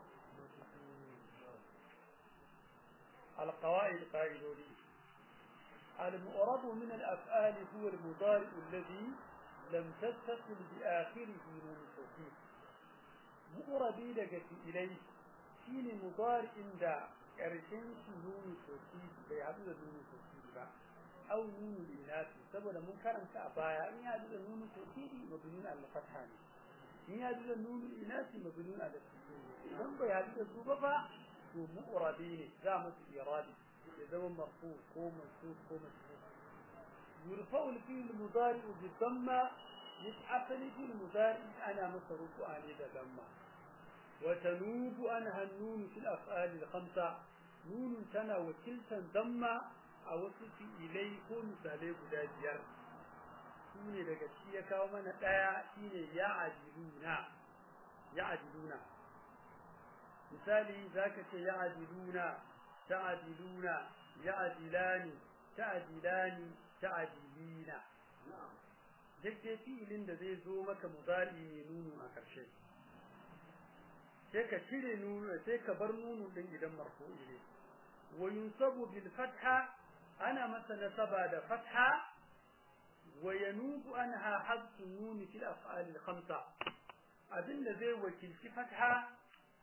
القواعد قائلوني المؤرب من الأفعال هو المضارع الذي لم تتصل بآخره نون التوكيد مؤربي لقت إليه شين مضارع دا ƙarshen shi nuni sosai bai haɗu da nuni sosai ba au nuni inasi saboda mun karanta a baya in ya haɗu da nuni sosai mabnun al fatha ne in ya haɗu da nuni inasi mabnun al sukun idan bai haɗu da su ba fa to mu'rabi ne za mu su iradi ya zama marfu ko mansub ko masbuk yurfa'u al-fi'l al-mudari' bi dhamma yat'afalu fil mudari' ana masa rufu'a ne da dhamma wa tanubu anha an-nun fil af'al al-khamsa nun tana wakiltan dhamma a wasu fi'ilai ko misalai guda biyar shine daga shi ya kawo mana daya shine ya'adiluna ya'adiluna misali zaka ce ya'diluna ta'diluna ya'dilani ta'dilani ta'dilina duk dai fi'ilin da zai zo maka mudari ne nunu a ƙarshe sai ka cire nunu sai ka bar nunu din idan marfu'i ne wa yunsabu bil fatha ana masa nasaba da fatha wa yanubu anha hadfu nun fil af'al al khamsa abinda zai wakilci fatha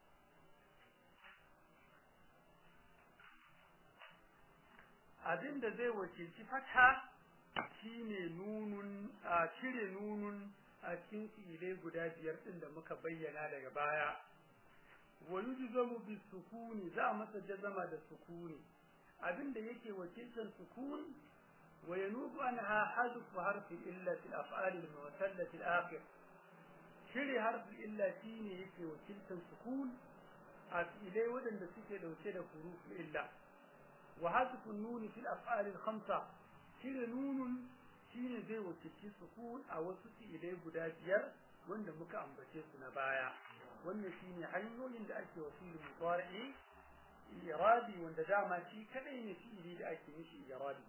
abinda zai wakilci fatha shine nunun a cire nunun a cikin fi'ilai guda biyar din da muka bayyana daga baya wa yujzamu bis sukuni za a masa jazama da sukuni abinda yake wakiltar sukun wa yanubu anha hadfu harfi illa fil af'al al mu'tallati al akhir cire harfi illa shine yake wakiltar sukun a fi'ilai wadanda suke dauke da huruf illa وحذف النون في الأفعال الخمسة شير نون شير زي وكتي سكون أو سكي إليه بداجير وند مكا أمبتي سنبايا وند شيني حيو عند أكي وفيل مضارعي إرادي وند دعما شي كدين في إليه أكي مشي إرادي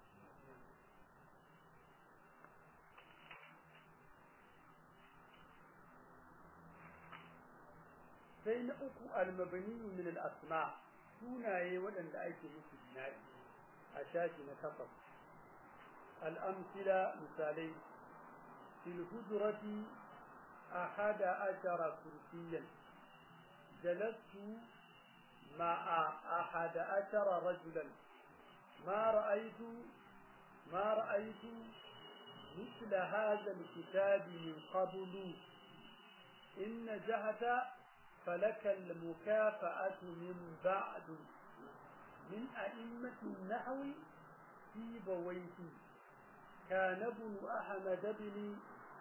sai na uku almabani min al-asma sunaye waɗanda ake musu bina'i a shashi na takwas al'amsila misalai fil hujrati ahada ashara kursiyan jalastu ma'a ahada ashara rajulan ma ra'aytu ma ra'aytu مثل هذا الكتاب من قبل إن جهة فلك المكافأة من بعد من أئمة النحو في بويه كان ابن أحمد بن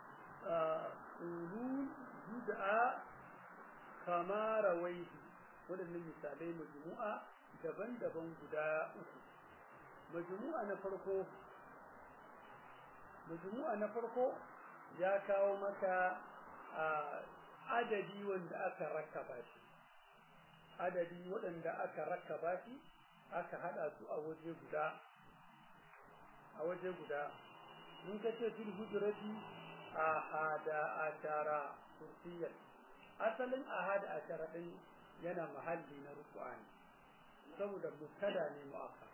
قولون يدعى كما رويه waɗannan misalai majmu'a daban-daban guda uku majmu'a na farko majmu'a na farko ya kawo maka adadi wanda aka rakaba shi adadi waɗanda aka rakaba shi aka hada su a waje guda a waje guda in ka ce fil hujrati ahada ashara kursiyar asalin ahada ashara din yana mahalli na ruku'ani saboda mubtada ne mu'akkar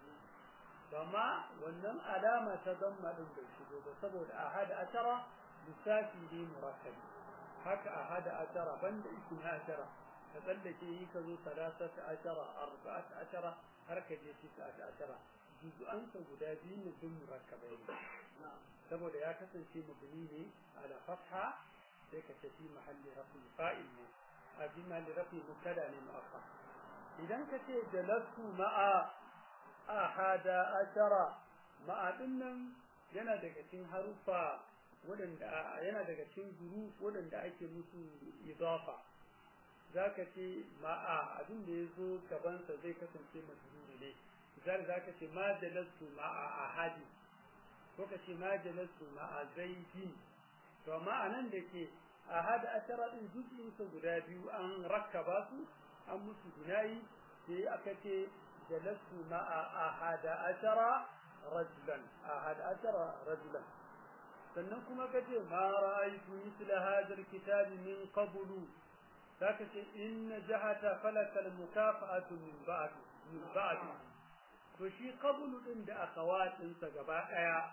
amma wannan alama ta zamma din bai shigo ba saboda ahada ashara lissafi ne murakkabi haka ahada ashara banda ismi ashara ka tsallake yi ka zo salasata ashara arba'ata ashara har ka je tis'ata ashara juz'ansa guda biyu ne sun murakkabai ne saboda ya kasance mabni ne ala fatha sai ka tafi mahalli rafi fa'il ne a bi mahalli rafi mubtada ne mu'akkar idan ka ce jalastu ma'a ahada ashara ma'a dinnan yana daga cikin harufa wadanda yana daga cikin guru wadanda ake musu idafa zaka ce ma'a abin da yazo gaban sa zai kasance majruri ne misali zaka ce ma jalastu ma'a ahadi ko ka ce ma jalastu ma'a zaidi to amma anan da ke ahada ashara din juz'in sa guda biyu an rakkaba su an musu gunayi sai aka ce jalastu ma'a ahada ashara rajulan ahada ashara rajulan sannan kuma kace ma ra'aytu mithla hadha alkitab min qablu zaka ce in jahata falaka almukafa'atu min ba'd min ba'd to shi qablu din da akawatin sa gaba daya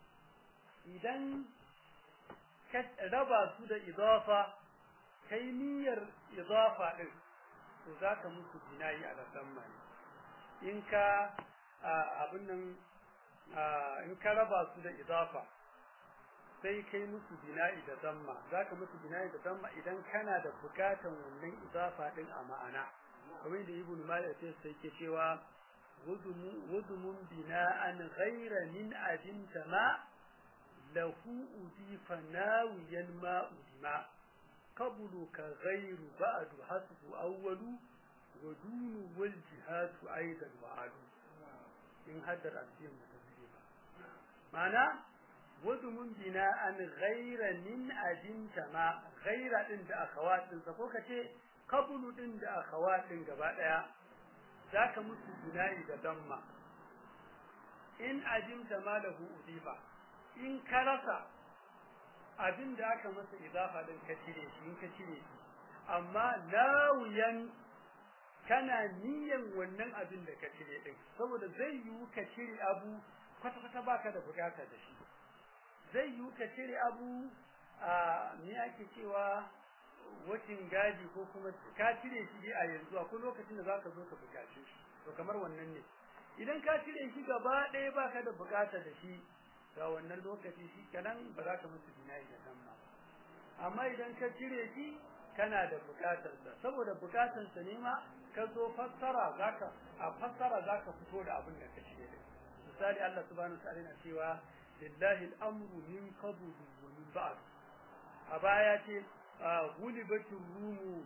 idan ka raba su da idafa kai niyyar idafa din to zaka musu binayi a zamma ne in ka abin nan in ka raba su da idafa sai kai musu bina'i da zamma zaka musu bina'i da zamma idan kana da bukatan wannan idafa din a ma'ana kamar da ibnu malik sai sai ke cewa wudumun bina'an ghayra min adin tama lahu udifa nawiyan ma udima qablu ka ghayru ba'du hasbu awwalu wa dunu wal jihadu aidan wa'adu in haddar asiyan mutazili ba ma'ana wadumun bina'an ghaira min ajinta ma ghaira din da akhawatin sa ko kace qablu din da akhawatin gaba daya zaka musu bina'i da damma in ajinta ma lahu udifa in ka rasa abin da aka masa idafa din ka cire shi in ka cire shi amma lawiyan kana niyan wannan abin da ka cire din saboda zai yiwu ka cire abu kwata kwata baka da bukata da shi zai yiwu ka cire abu a me ake cewa wacin gadi ko kuma ka cire shi a yanzu akwai lokacin da zaka zo ka bukace shi to kamar wannan ne idan ka cire shi gaba ɗaya baka da bukata da shi ga wannan lokaci shi kanan ba za ka musu binayi da nan ba amma idan ka cire shi kana da bukatar sa saboda bukatar sa ne ma ka zo fassara zaka a fassara zaka fito da abin da ka cire misali Allah subhanahu wa ta'ala yana cewa lillahi al-amru min qablu wa min ba'd a baya ce gulibatul rumu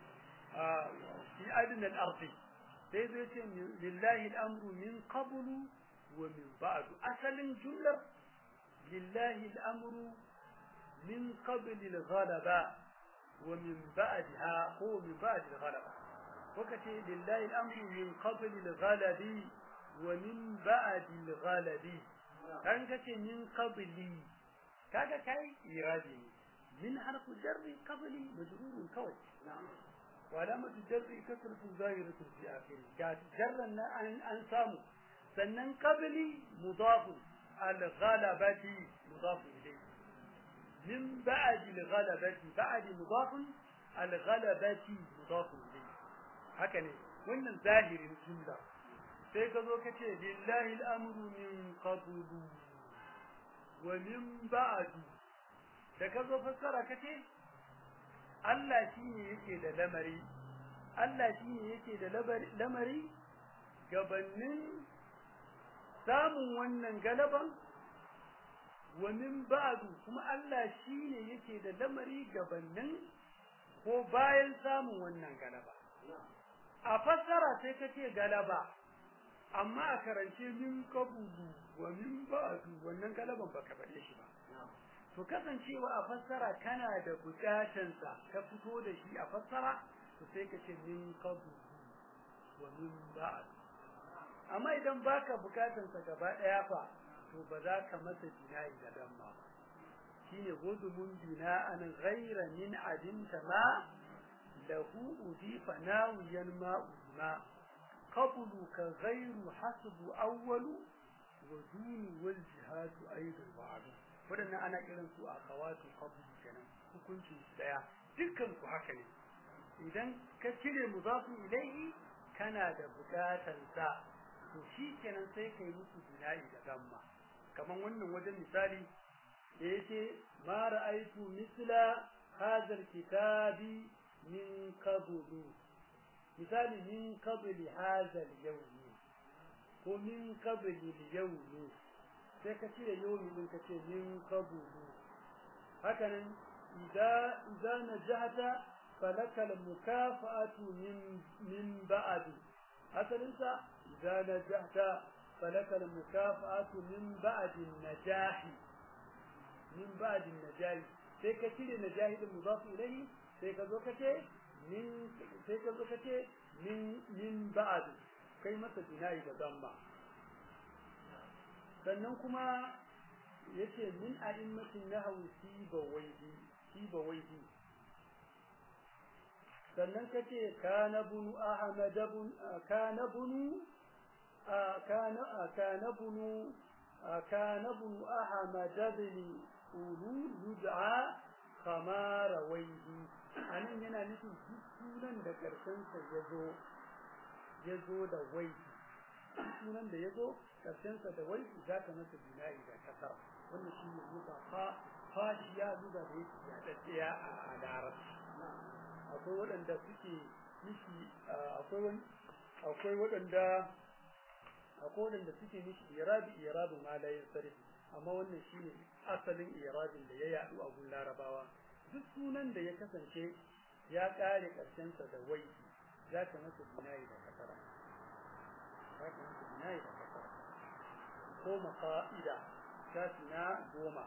fi adna al-ard sai zai ce lillahi al-amru min qablu wa min ba'd asalin jumlar lillahi al-amru min qabl al-ghalaba wa min ba'daha ko min ba'd al-ghalaba وكتي لله الأمر من قبل الغلب ومن بعد الغلب كان كتي من قبلي كاكا كاي إرادي من حرف جر قبلي مجرور كوي وعلامة الجر كسرة ظاهرة في آخره كانت جر أن أنسامه سنن قبلي مضاف الغلبة مضاف إليه من بعد الغلبة بعد مضاف الغلبة مضاف إليه haka ne wannan zahirin jumla sai ka zo ka ce lillahi al'amru min qablu wa min ba'du da ka zo fassara ka ce Allah shine yake da lamari Allah shine yake da lamari gabanin samun wannan galaban wa min ba'du kuma Allah shine yake da lamari gabanin ko bayan samun wannan galaba a fassara sai ka ce galaba amma a karance min kabudu wa min ba'du wannan galaban baka faɗe shi ba to kasancewa a fassara kana da bukatan sa ka fito da shi a fassara to sai ka ce min kabudu wa min ba'du amma idan baka bukatan sa gaba daya fa to ba za ka masa jinayi da damma ba shine gudumun bina'an ghayra min adinta ma lahu udifa nawiyan ma udima qablu ka ghayru hasbu awwalu wa duni wal jihadu aidan ba'du wadannan ana kiran su a kawatu qablu kenan hukuncin daya dukkan su haka ne idan ka cire mudafin ilaihi kana da bukatan sa to shi kenan sai kai musu bina'i da gamma kaman wannan wajen misali da yake ma ra'aytu misla hadha kitabi min qablu misali min qabli hadha al-yawm ko min qabli al-yawm sai ka cire yawmi din ka ce min qablu haka nan idza idza najahta falaka al-mukafa'atu min min ba'd asalinsa idza najahta falaka al-mukafa'atu min ba'd an-najah min ba'd an-najah sai ka cire najahi din mudaf ilayhi sai ka zo kace min sai ka zo kace min min ba'd kai masa bina'i da damma sannan kuma yace min a'immatin nahwi sibawayhi sibawayhi sannan kace kana bunu ahmad bun kana bunu kana kana bunu kana bunu ahmad bin ulu yud'a kama rawaihi anan yana nufin duk sunan da karshen sa yazo yazo da wai sunan da yazo karshen sa da wai zaka masa bina'i da kasar wannan shine zuba fa fashiya zuba da yake ya daddiya a larabci akwai waɗanda suke mishi akwai akwai waɗanda akwai waɗanda suke mishi irabi irabu ma la yansarif amma wannan shine asalin irabin da ya yadu a gun larabawa duk sunan da ya kasance ya kare karshen sa da wai za ka masa binayi da kasara za ka masa binayi da kasara ko maqaida na goma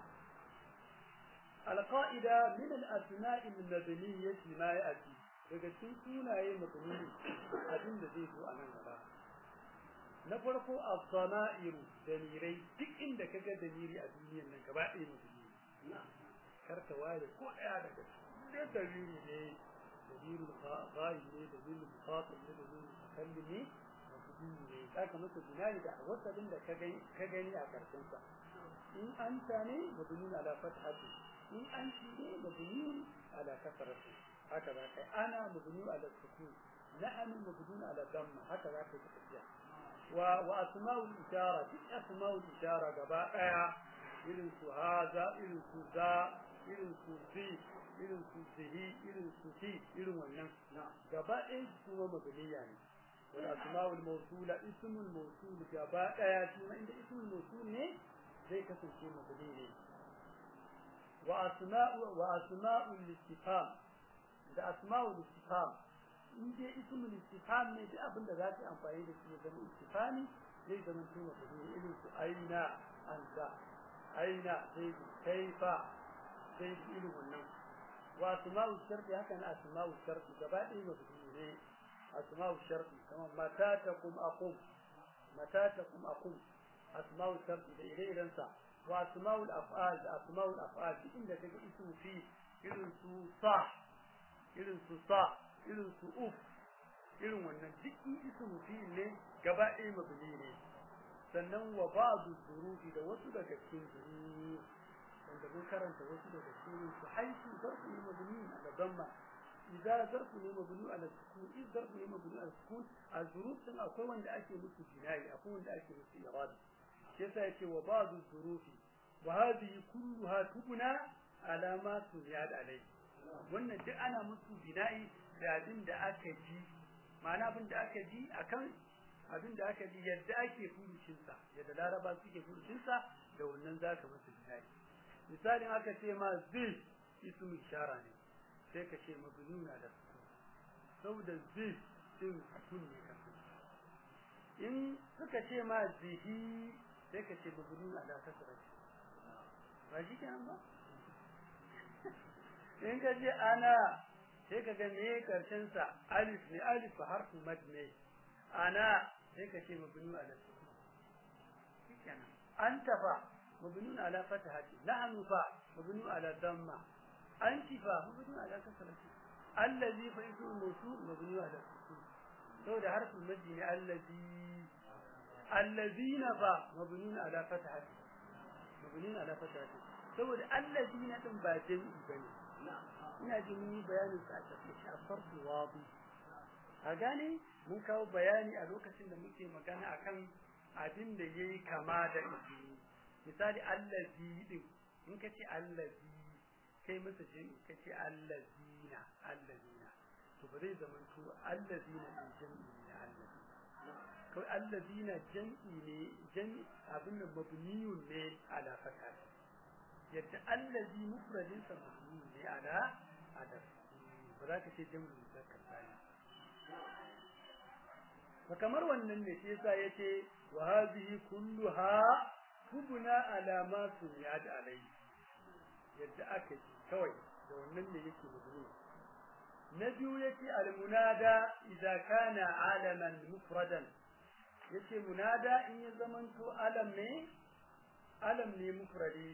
القائدة من الأسماء المبنية ما يأتي daga cikin sunaye mabni abin da zai zo a nan gaba na farko az-zama'iru damirai duk inda kaga damiri a duniyar nan gaba ɗaya mabni kar ka ware ko ɗaya daga cikin da damiri ne damiri ghaib ne damiri mukhatab ne damiri mutakallim ne mabni ne zaka masa binani da wasalin da ka gani a karshen sa in anta ne mabni ala fathati in an ne mabni ala kasrati haka za kai ana mabni ala sukun nahnu mabni ala damma haka za kai tafiya wa wa asma'ul ishara duk asma'ul ishara gaba daya irin su haza irin su za irin su zi irin su zihi irin su fi irin wannan gaba ɗaya su kuma mabniya ne wa asma'ul mawsula ismul mawsul gaba daya shi inda ismul mawsul ne zai kasance mabni ne وأسماء وأسماء الاستفهام da asma'ul istifham in dai ismul istifham ne da abin da za ka amfani da shi zama istifhami zai zama tuma da irin su aina anta aina zai kaifa zai irin wannan wa asma'ul sharti haka na asma'ul sharti gaba ɗaya ba su ne asma'ul sharti kamar mata takum aqum mata takum aqum asma'ul sharti da ire-iren sa wa asma'ul af'al da asma'ul af'al duk inda kaga ismu fi irin su sa irin su sa irin su uf irin wannan duk ismu fi ne gaba ɗaya mabni ne sannan wa ba'du zurufi da wasu daga cikin zurufi wanda mun karanta wasu daga cikin su haisu zarfu ne mabni ala damma idza zarfu ne mabni ala sukun idza zarfu ne mabni ala sukun a zuruf din akwai wanda ake musu jinai akwai wanda ake musu irad shi yasa yake wa ba'du zurufi wa hadhihi kulluha tubna ala ma tuniyad alai wannan duk ana musu bina'i da abin da aka ji ma'ana abin da aka ji akan abin da aka ji yadda ake furucinsa yadda laraba suke furucinsa da wannan za ka masa misali misalin aka ce ma zai ismu ishara ne sai ka ce mabnuna da sukun saboda zai din sukun ne ka in suka ce ma zihi sai ka ce mabnuna da kasra ba shi kenan ba in ka ce ana sai ka ga me karshen sa alif ne alif harfu mad ne ana sai ka ce mabnu ala sukun shikenan anta fa mabniun ala fatahati nahnu fa mabniun ala damma anti fa mabniun ala kasrati allazi fa ismu mawsul mabniun ala sukun saboda harfin majdi ne allazi allazina fa mabniun ala fatahati mabniun ala fatahati saboda allazina din ba jami'i bane ina ji mun yi bayanin sa a cikin shafar wadi a gane mun kawo bayani a lokacin da muke magana akan abin da yayi kama da izini misali allazi din in ka ce allazi kai masa jami'i ka ce allazina allazina to ba zai zama to allazina din jami'i ne allazi kawai allazina jami'i ne jami'i abin da mabniyun ne ala fatah yadda allazi mufradin sa mabniyun ne ala adab ba za ka ce jami'i muzakkar sani fa kamar wannan ne shi yasa yace wa hadhihi kulluha tubna ala ma sunyad alai yadda aka yi kawai da wannan ne yake mabni na biyu yake al munada idza kana alaman mufradan yace munada in ya zamanto alam ne alam ne mufradi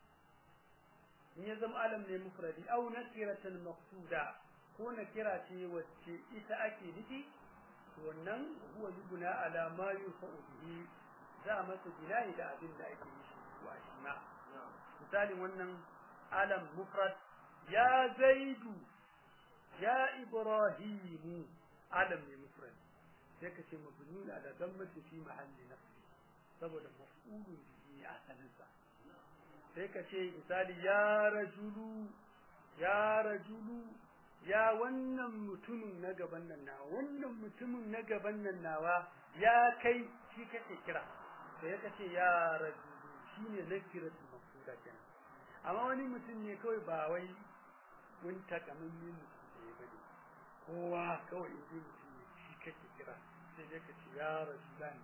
in ya zama alam ne mufradi aw nakiratan maqsuda ko nakira ce wacce ita ake nufi wannan huwa yubna ala ma yufa'u bihi za masa bina'i da abin da ake yi shi wa shi ma misalin wannan alam mufrad ya zaidu ya ibrahimu alam ne mufrad sai ka ce mabni ala dammati fi mahalli nafsi saboda maf'ulun bihi asalin sa sai ka ce misali ya rajulu ya rajulu ya wannan mutumin na gaban nan na wannan mutumin na gaban nan nawa ya kai shi kake kira sai ka ce ya rajulu shine nakiratu mafsuda kenan amma wani mutum ne kawai ba wai mun takammin mutum da ya bane kowa kawai in ji mutum ne shi kake kira sai dai ka ce ya rajulan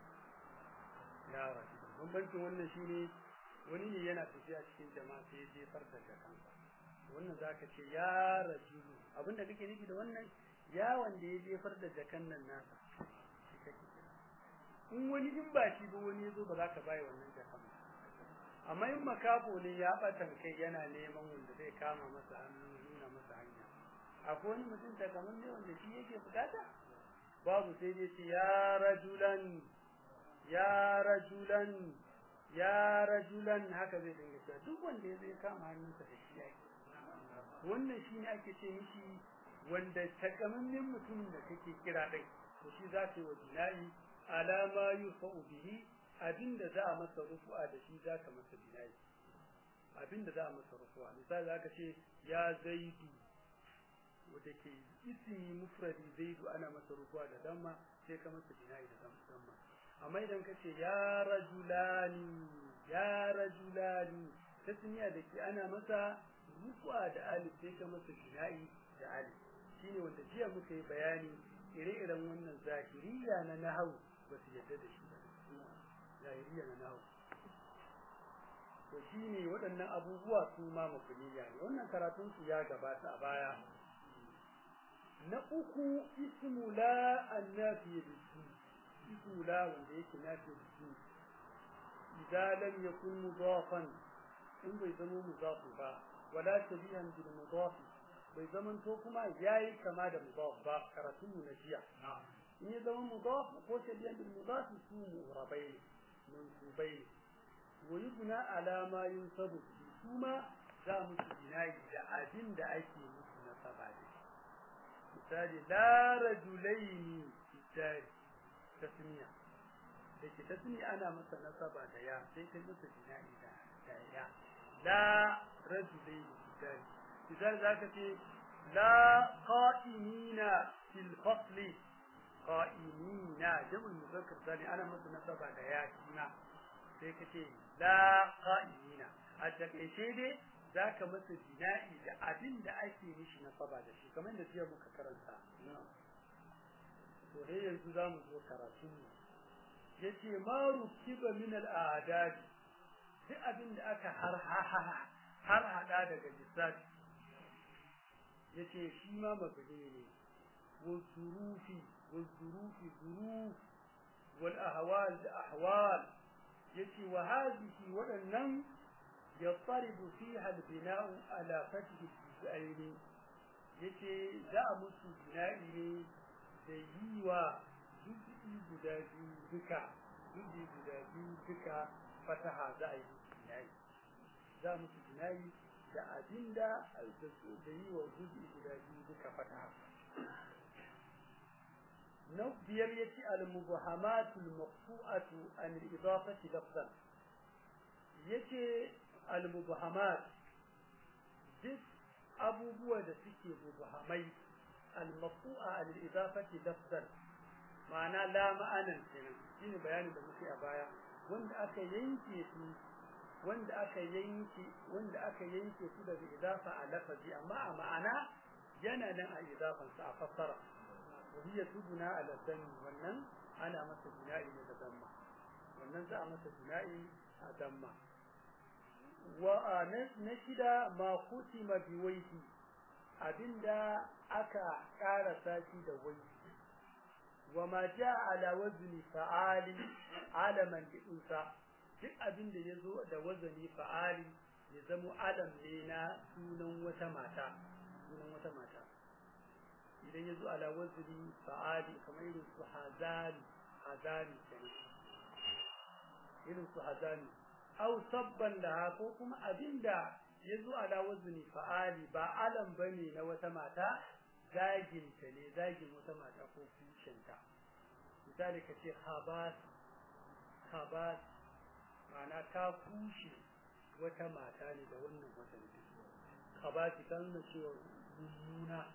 ya rajulan bambancin wannan shine wani ne yana tafiya cikin jama'a sai ya jefar da kansa wannan zaka ce ya rajulu abinda kake nufi da wannan ya wanda ya jefar da jakan nan nasa shi kake kira in wani in ba shi ba wani yazo ba za ka bai wannan jakan ba amma in makafo ne ya batan kai yana neman wanda zai kama masa hannu nuna masa hanya akwai wani mutum ta kamar ne wanda shi yake bukata babu sai dai ce ya rajulan ya rajulan ya rajulan haka zai dinga cewa duk wanda ya zai kama hannunsa da shi yake wannan shi ne ake ce mishi wanda takamammen mutumin da kake kira din to shi za ka yi wa bina'i alama yufa'u bihi abinda za a masa rufu'a da shi za ka masa bina'i abinda za a masa rufu'a misali za ka ce ya zaidu wanda ke ismi mufradi zaidu ana masa rufu'a da damma sai ka masa bina'i da damma amma idan ka ce ya rajulani ya rajulani tasniya da ke ana masa rufu'a da alif sai ka masa bina'i da alif shine wanda jiya muka yi bayani ire-iren wannan zahiriya na nahwu ba su yadda da shi ba zahiriya na nahwu to shine waɗannan abubuwa su ma mafuniya ne wannan karatun su ya gabata a baya na uku ismu la annafi bisu ismu la wanda yake nafi bisu idan lam yakun mudafan in bai zama mudafu ba wala shabihan bil mudaf bai zaman to kuma yayi kama da mudaf ba karatun mu na jiya in ya zama mudaf ko shabihan bil mudaf su murabai mansubai wa yubna ala ma yunsabu kuma za mu ci binayi da abin da ake musu na saba da misali la rajulaini fitari tasniya da ke tasniya ana masa nasaba da ya sai kai masa binayi da da ya la rajulaini fitari misali zaka ce la qa'imina fil fasli qa'imina jam'ul muzakkar sani ana masa nasaba da ya kina sai ka ce la qa'imina a takaice dai zaka masa bina'i da abin da ake mishi nasaba da shi kamar da jiya muka karanta to dai yanzu zamu zo karatu yace ma rukiba min al a'dad duk abin da aka har har hada daga lissafi yace shi ma mabni ne والظروف والظروف ظروف والأهوال أحوال yace wa hadhihi wadannan yattaribu fiha al-bina'u ala fathi al-aini yace za a musu bina'i ne da yi wa juz'i guda biyu duka juz'i guda biyu duka fataha za a yi bina'i za musu bina'i da abinda da yi wa juz'i guda biyu duka fataha na biyar yace al-mubahamatul maqtu'atu an al-idafati lafzan yace al-mubahamat duk abubuwa da suke mubahamai al-maqtu'a an al-idafati lafzan ma'ana la ma'anan kenan shine bayanin da muke a baya wanda aka yanke su wanda aka yanke wanda aka yanke su daga idafa a lafazi amma a ma'ana yana nan a idafan sa a fassara وهي تبنى على الدم wannan ana masa bina'i ne da damma wannan za a masa bina'i a damma wa na shida ma kutima bi waiti abinda aka karasa shi da waiti wa ma jaa ala wazni fa'ali alaman unsa duk abinda yazo da wazani fa'ali ya zamo alam ne na sunan wata mata sunan wata mata idan ya zo ala waziri fa'ali kamar irin su hazani hazani kenan irin su hazani aw sabban laha ko kuma abinda ya zo ala waziri fa'ali ba alam bane na wata mata zagin ta ne zagin wata mata ko kushenta misali ka ce habas habas ma'ana ta kushe wata mata ne da wannan wata ne habasi kan na cewa mummuna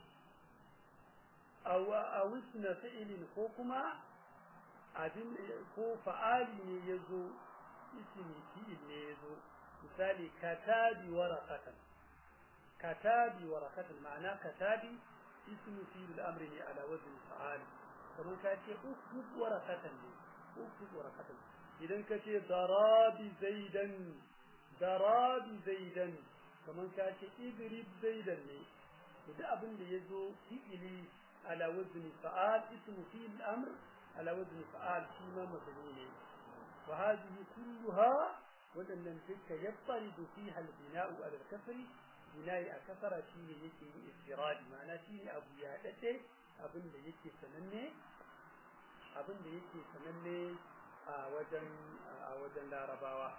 a wisna fi'ilin ko kuma abin ko fa'ali ne yazo ismi fi'il ne yazo misali katabi waraqatan katabi waraqatan ma'ana katabi ismu fi'il al-amri ne ala wazn fa'ali kamar ka ce uktub waraqatan ne uktub waraqatan idan ka ce darabi zaidan darabi zaidan kamar ka ce idrib zaidan ne duk abin da yazo fi'ili على وزن فعال اسم فيه الأمر على وزن فعال فيما مبني وهذه كلها وأن تلك يضطرد فيها البناء على الكسر بناء أكثر شيء يكي استراد معنى شيء أبو يادته أبن يكي سنني أبن يكي سنني وجن وجن لا رباوة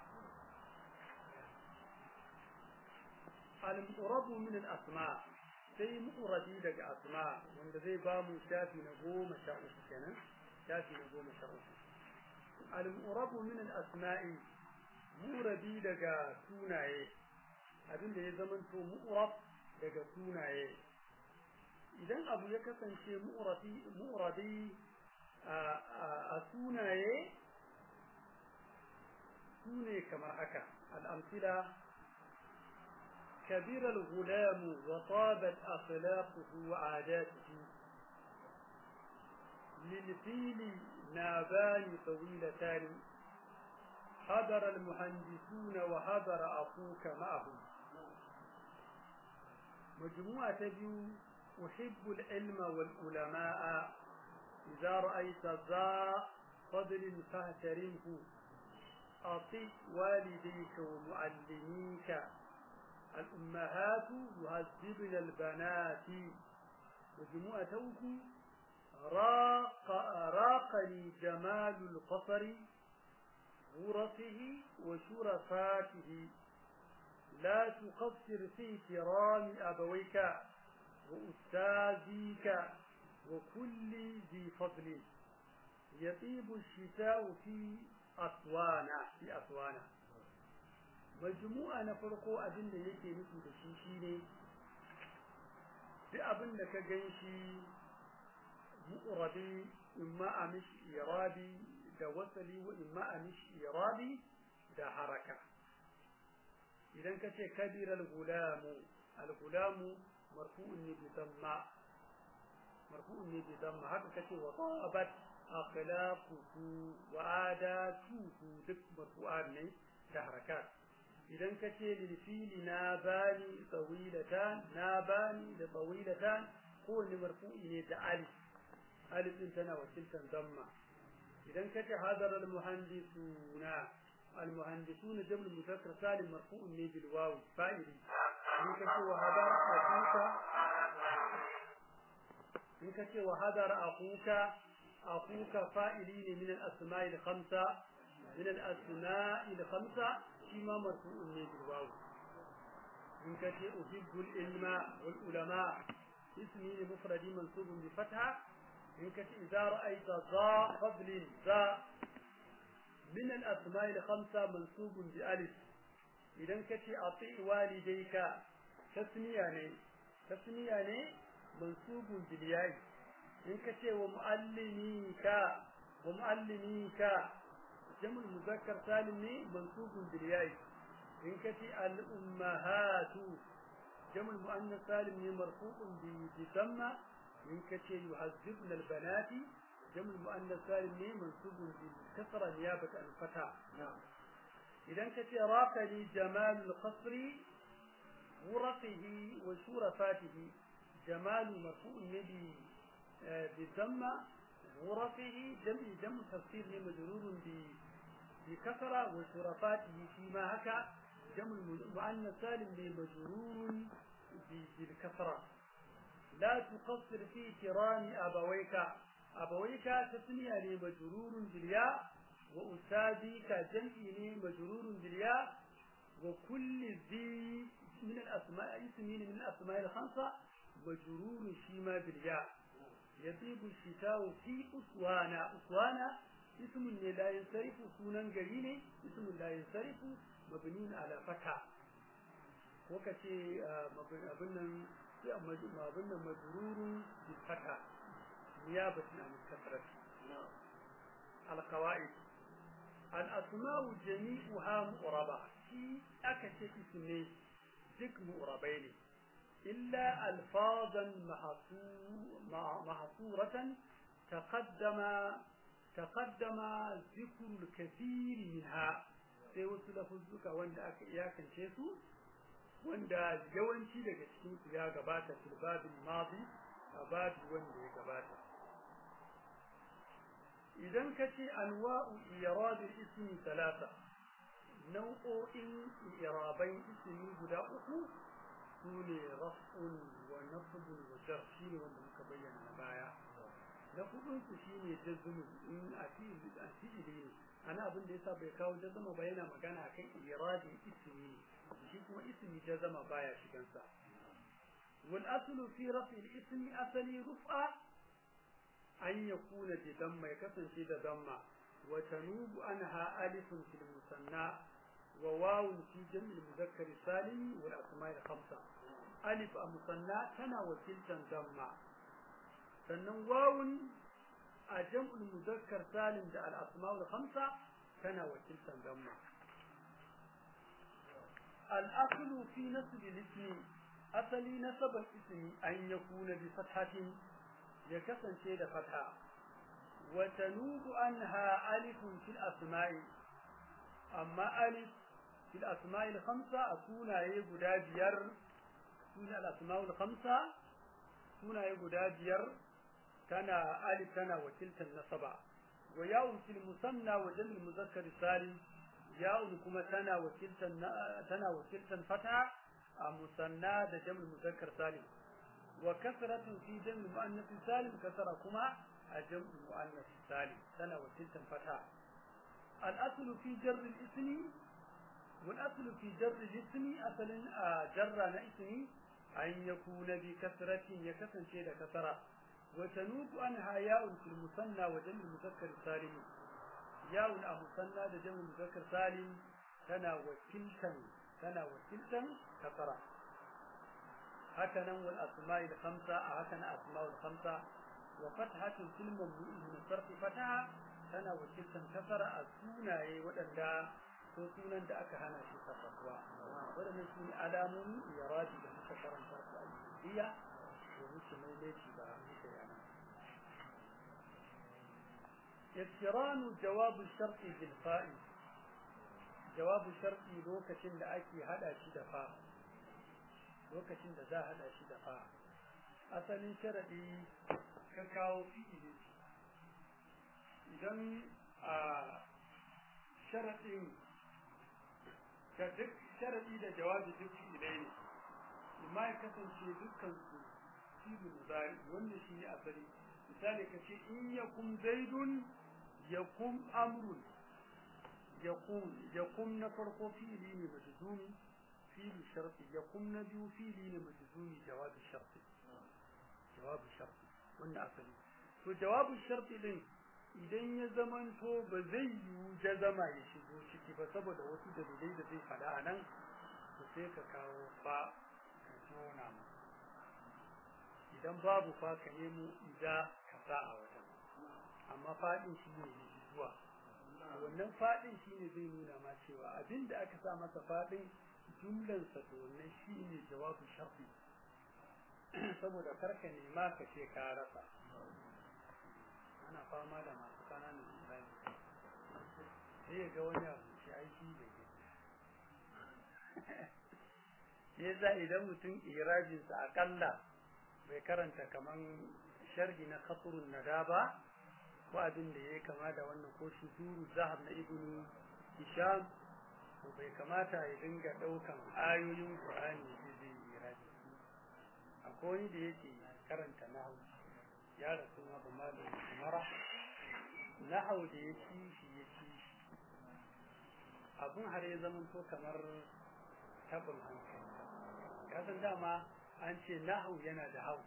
المقرب من الأسماء sai mu'rabi daga asma wanda zai ba mu shafi na goma sha uku kenan shafi na goma sha uku al-mu'rabu min al-asma'i mu'rabi daga sunaye abinda ya zamanto mu'rab daga sunaye idan abu ya kasance mu'rabi mu'rabi a sunaye sune kamar haka al-amthila كبر الغلام وطابت أخلاقه وعاداته للفيل نابان طويلتان حضر المهندسون وحضر أخوك معهم مجموعة بيو أحب العلم والعلماء إذا رأيت ذا فضل فاهترمه أطيع والديك ومعلميك الأمهات يهذبن البنات وجموع توكي راق راقني جمال القصر غرفه وشرفاته لا تقصر في كرام أبويك وأستاذيك وكل ذي فضل يطيب الشتاء في أسوانا في أسوانا majmu'a na farko abin da yake nufi da shi shine duk abin da ka gan shi mu'rabi imma a mishi irabi da wasali wa imma a mishi irabi da haraka idan ka ce kabir al-gulamu al-gulamu marfu'un ne bi damma marfu'un ne bi damma haka kace wa tabat akhlaquhu wa adatuhu duk marfu'an ne da harakat idan ka ce lilfili na bani tsawilatan na bani da tsawilatan kowane marfu'i ne da alif alif din tana wakiltan damma idan ka ce hadar almuhandisuna المهندسون جمع المذكر سالم مرفوع بالواو فاعل in ka ce wa hadar akuka in ka ce wa hadar akuka akuka fa'ili ne min al-asma'i al-khamsa min al-asma'i al-khamsa shi ma marfu'un ne bil waw in ka ce uhibbu al-ilma wal ulama ismi ne mufradi mansubun bi fatha in ka ce idza ra'aita za fadlin za min al-asma'i al-khamsa mansubun bi alif idan ka ce ati walidayka tasniya ne tasniya ne mansubun bil yayi in ka ce wa muallimika wa muallimika jamul muzakkar salim ne mansubun bil yayi in ka ce al ummahatu jamul muannas salim ne marfu'un bi damma in ka ce yuhazzibna al banati jamul muannas salim ne mansubun bil kasra niyabata al fata idan ka ce raqali jamal al qasri ورقه وشرفاته جمال مرفوع يدي بالضمة ورقه جمع جمع تفسير مجرور بكثرة وشرفاته فيما هكا جمع مؤنث سالم مجرور بالكثرة لا تقصر في كرام أبويك أبويك تسمية مجرور بالياء وأستاذك جمع مجرور بالياء وكل ذي من الأسماء اسمين من الأسماء الخمسة مجرور شيما بالياء يطيب الشتاء في أسوانا أسوانا اسم لا ينصرف سونا قريني اسم لا ينصرف مبني على فتح وكتي مبنى مبنى مجرور بالفتح نيابة عن الكثرة القواعد الأسماء جميعها مقربة في أكثر اسمين duk mu'rabai ne illa alfazan mahsuratan taqaddama taqaddama zikru al-kathir minha sai wasu lafuzzuka wanda aka iyakance su wanda yawanci daga cikin su ya gabata fil babil madi a babi wanda ya gabata idan ka ce anwa'u irad al-ismi talata nau'o'in irabai ismi guda uku su ne raf'un wa nasbun wa jar shi ne wanda muka bayyana na baya na hudun su shi ne jazmun in a fi'ili a fi'ili ne ana abin da yasa bai kawo jazma ba yana magana kan iradin ismi ne shi kuma ismi jazma baya shigan sa wal aslu fi raf'i al ismi asali rufa an yakuna bi damma ya kasance da damma wa tanubu anha alifun fil musanna وواو في جمع المذكر السالم والأسماء الخمسة ألف المثنى تنا وكلتا ضمة sannan wawun a jam'ul muzakkar salim da al-asma'ul khamsa tana wakiltan damma al-aslu fi nasb al-ismi asali nasaban ismi an yakuna bi fathatin ya kasance da fatha wa tanubu anha alifun fil asma'i amma alif fil asma'il khamsa a sunaye guda biyar sunan al-asma'ul khamsa sunaye guda biyar tana alif tana wakiltan nasaba wa ya'un fil musanna wa jam'il muzakkar salim ya'un kuma tana wakiltan tana wakiltan fata a musanna da jam'il muzakkar salim wa kasratun fi jam'il muannath salim kasara kuma a jam'il muannath salim tana wakiltan fata al-aslu fi jarr al-ismi والأصل في جر الاسم أصل جر اسمي أن يكون بكسرة يكسن شيء كسرة وتنوب عنها ياء في المثنى وجمع المذكر السالم ياء المثنى وجمع المذكر سالم تنا وكلتا تنا وكلتا كسرة هكذا والأسماء الخمسة هكذا أسماء الخمسة وفتحة في الممنوع من الصرف فتحة تنا وكلتا كسرة السونة ودندا ko sunan da aka hana shi sarrafuwa waɗannan su ne alamomi iradi da muka karanta su a jiya da muke maimaici ba muka yana yaktiranu jawabu sharti bil fa'i jawabu sharti lokacin da ake hada shi da fa lokacin da za a hada shi da fa asalin sharadi ka kawo fi'ili idan a sharadin da duk sharadi da jawabi duk ilai ne amma ya kasance dukkan su fi'il mudari wannan shi ne asali misali ka ce in yakum zaidun yakum amrun yakum yakum na farko fi'ili ne majzumi fi'il sharti yakum na biyu fi'ili ne majzumi jawabi sharti jawabi sharti wannan asali to jawabi sharti din idan ya zamanto ba zai yiwu jazama ya shigo ciki ba saboda wasu dalilai da zai faɗa a nan to sai ka kawo fa ka jona mu idan babu fa ka nemo ida ka sa a wajen amma faɗin shi ne zuwa wannan faɗin shi ne zai nuna ma cewa abin da aka sa masa faɗin jumlansa to wannan shi ne jawabin sharfi saboda karka nema ka ce ka rasa ana fama da masu kananan isra'i sai ya ga wani abu shi aiki da ke shi yasa idan mutum irajinsa akalla bai karanta kaman sharhi na khaturun nada ba ko abin da ya kama da wannan ko shuduru zahab na ibnu hisham to bai kamata ya dinga daukan ayoyin qur'ani da zai yi iraji akwai wani da yake karanta nahwu ya rasu ma ba malam umara nahwu da ya ci shi ya ci shi abun har ya zama to kamar tabin hankali ya san dama an ce nahwu yana da hau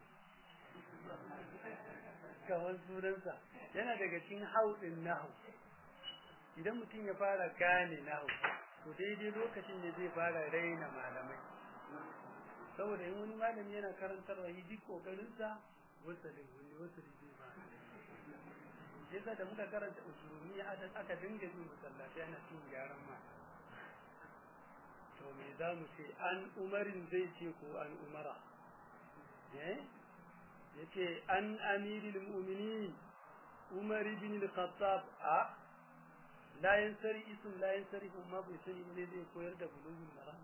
kamar sunansa yana daga cikin hau din nahu idan mutum ya fara gane nahu to daidai lokacin da zai fara raina malamai saboda in wani malami yana karantar wa duk kokarinsa wasalin wani wasali zai ba yasa da muka karanta usulumi aka dinga bin masallaci ana cin gyaran ma to me za mu ce an umarin zai ce ko an umara eh yace an amiril mu'minin umar ibn al-khattab a la yansari ism la yansari umma bai sani ne zai koyar da bulugul maram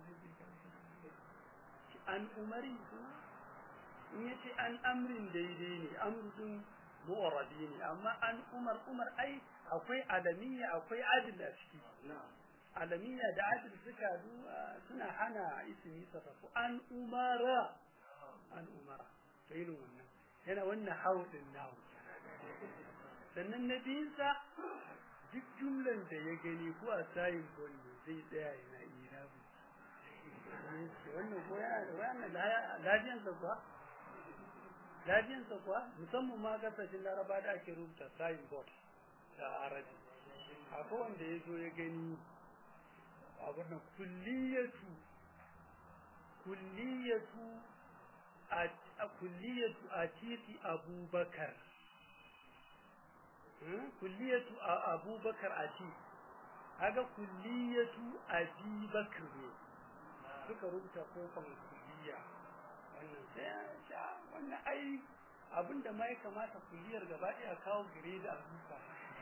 an umari in yace an amrin daidai ne amrun mu'arrabi ne amma an umar umar ai akwai alamiya akwai adil a ciki alamiya da adil suka suna hana ismi sarrafu an umara an umara to irin wannan yana wannan haudin nawo sannan na biyunsa duk jumlan da ya gani ko a sayin bonne zai tsaya yana irabu wannan ko yana da wannan lafiyansa kuwa lafiyansa kuwa musamman ma kasashen laraba da ake rubuta sayin board da arabi akwai wanda ya zo ya gani abin nan kulliyatu kulliyatu a kulliyatu atiti abubakar kulliyatu abubakar ati haga kulliyatu abubakar ne suka rubuta kofan kulliya wannan sai wannan ai abinda ma ya kamata kulliyar gaba ɗaya kawo gire da abuka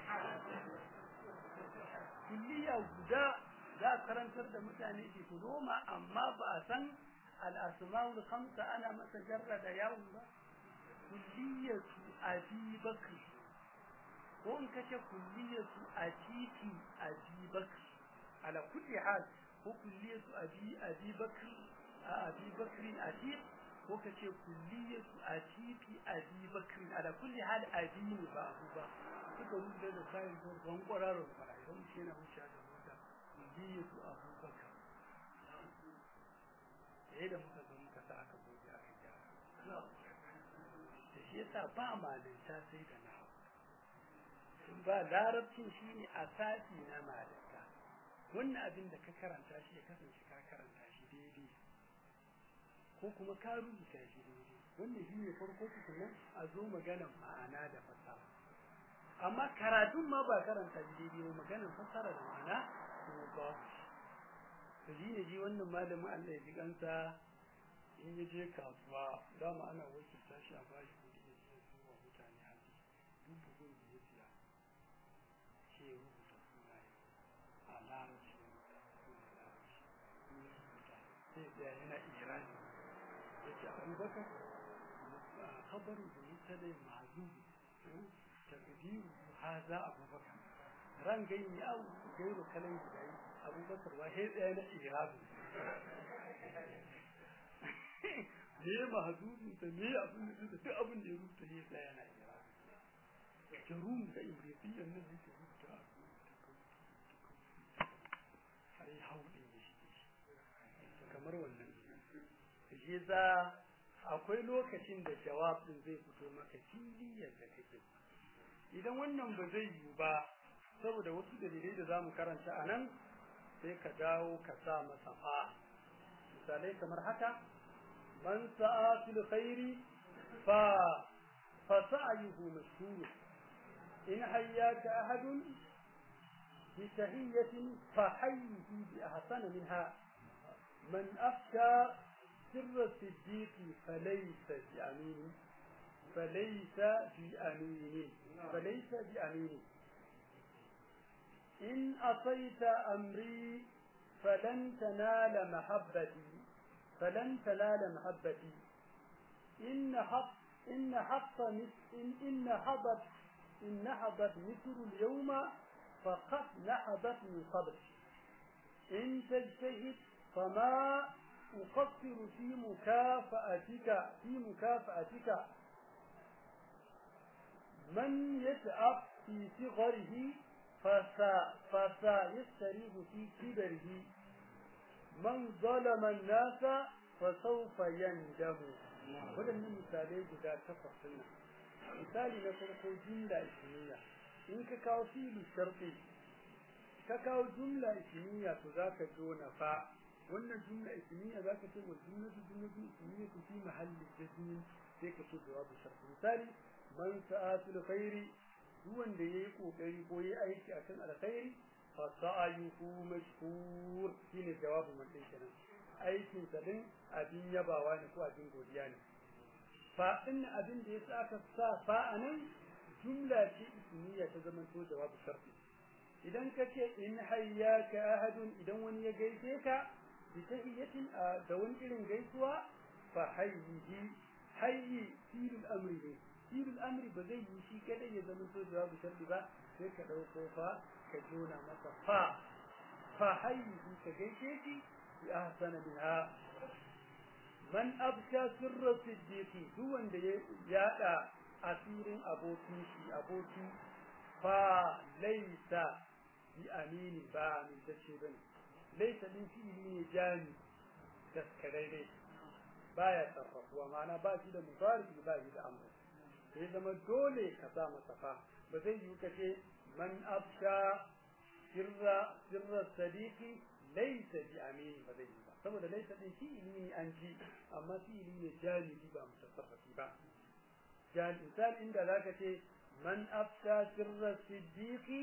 kulliya guda za a karantar da mutane diploma amma ba a san al'asma'ul khamsa ana masa jarra da yawon ba kulliyatu abi bakr ko in kace kulliyatu atiti abi bakr ala kulli hal ko kulliyatu abi abi bakr abi bakr atiq ko kace kulliyatu atiti abi bakr ala kulli hal abi ne ba abu ba suka rubuta da sayin ko ban kwararo fara idan shi yana wuce da mota kulliyatu abu bakr sai da muka zo muka sa aka goge aka gyara da shi yasa ba malinta sai da nahu ba larabcin shi ne asasi na malinta wannan abin da ka karanta shi ya kasance ka karanta shi daidai ko kuma ka rubuta shi daidai wannan shi ne farko tukunan a zo maganan ma'ana da fasaha amma karatun ma ba karanta shi daidai ba maganan fasara da ma'ana kuma ba to shi ne ji wannan malamin Allah ya ji kansa in ya je kasuwa dama ana wakilta shi a bashi kudi ya je zuwa mutane haji duk bugun da ya siya ce ya rubuta sunaye a larabci suna larabci sai ya yana irani ya ce abubakar khabaru da mutane mazubi takdiru haza abubakar ran gaini au gairu kalan gidai abubakar wa sai tsaya na irabu me mahzubin ta me abin da duk abin da ya rubuta ya tsaya na irabu jarum da ibrisiyan nan yake rubuta har yi haulin ya shi kamar wannan shi za akwai lokacin da jawabin zai fito maka fili yadda kake idan wannan ba zai yiwu ba saboda wasu dalilai da zamu karanta a nan sai ka dawo ka sa masa fa misalai kamar haka man sa'a fil khairi fa fa sa'yuhu mashhur in hayyaka ahadun bi tahiyyatin fa hayyihi bi ahsana minha man afsha سر الصديق فليس بأمين فليس بأمين فليس بأمين إن أطيت أمري فلن تنال محبتي فلن تنال محبتي إن حط إن حط إن إن حضت إن نهضت مصر اليوم فقد نهضت من قبل إن تجتهد فما أقصر في مكافأتك في مكافأتك من يتعب في صغره فسا فسيستريح في كبره من ظلم الناس فسوف يندم waɗannan misalai guda takwas nan misali na farko jumla ismiya in ka kawo fili sharfi ka kawo jumla ismiya to zaka jona fa wannan jumla ismiya zaka ce wa jumlatu jumlatu ismiya ku fi mahalli jazmin sai ka ce jawabu sharfi misali man sa'atul khairi duk wanda yayi kokari ko yayi aiki akan alkhairi fa sa'ayuhu mashkur shine jawabu man din kenan aikin sa din abin yabawa ne ko abin godiya ne fa in abin da yasa aka sa fa anan jumla ce ismiya ta zama to jawabu sharfi idan ka ce in hayyaka ahadun idan wani ya gaishe ka bi tahiyatin da wani irin gaisuwa fa hayyihi hayyi filul amri ne filul amri ba zai yi shi kadai ya zama to jawabu sharfi ba sai ka dauko fa ka jona masa fa fa hayyihi ka gaishe shi bi ahsana minha man absha sirra siddiqi duk wanda ya yada asirin abokin shi aboki fa laysa bi amini ba min tace bane laysa din fi'ili ne jami daskararre baya sarrafuwa ma'ana ba shi da mudari ba shi da amr sai zama dole ka sa masa fa ba zai yi kace man absha sirra sirra sadiqi laysa bi amini ba zai yi ba saboda laysa din fi'ili ne an ji amma fi'ili ne jami'i ba mutasarrafi ba jami'i misal inda zaka ce man afsha sirra siddiqi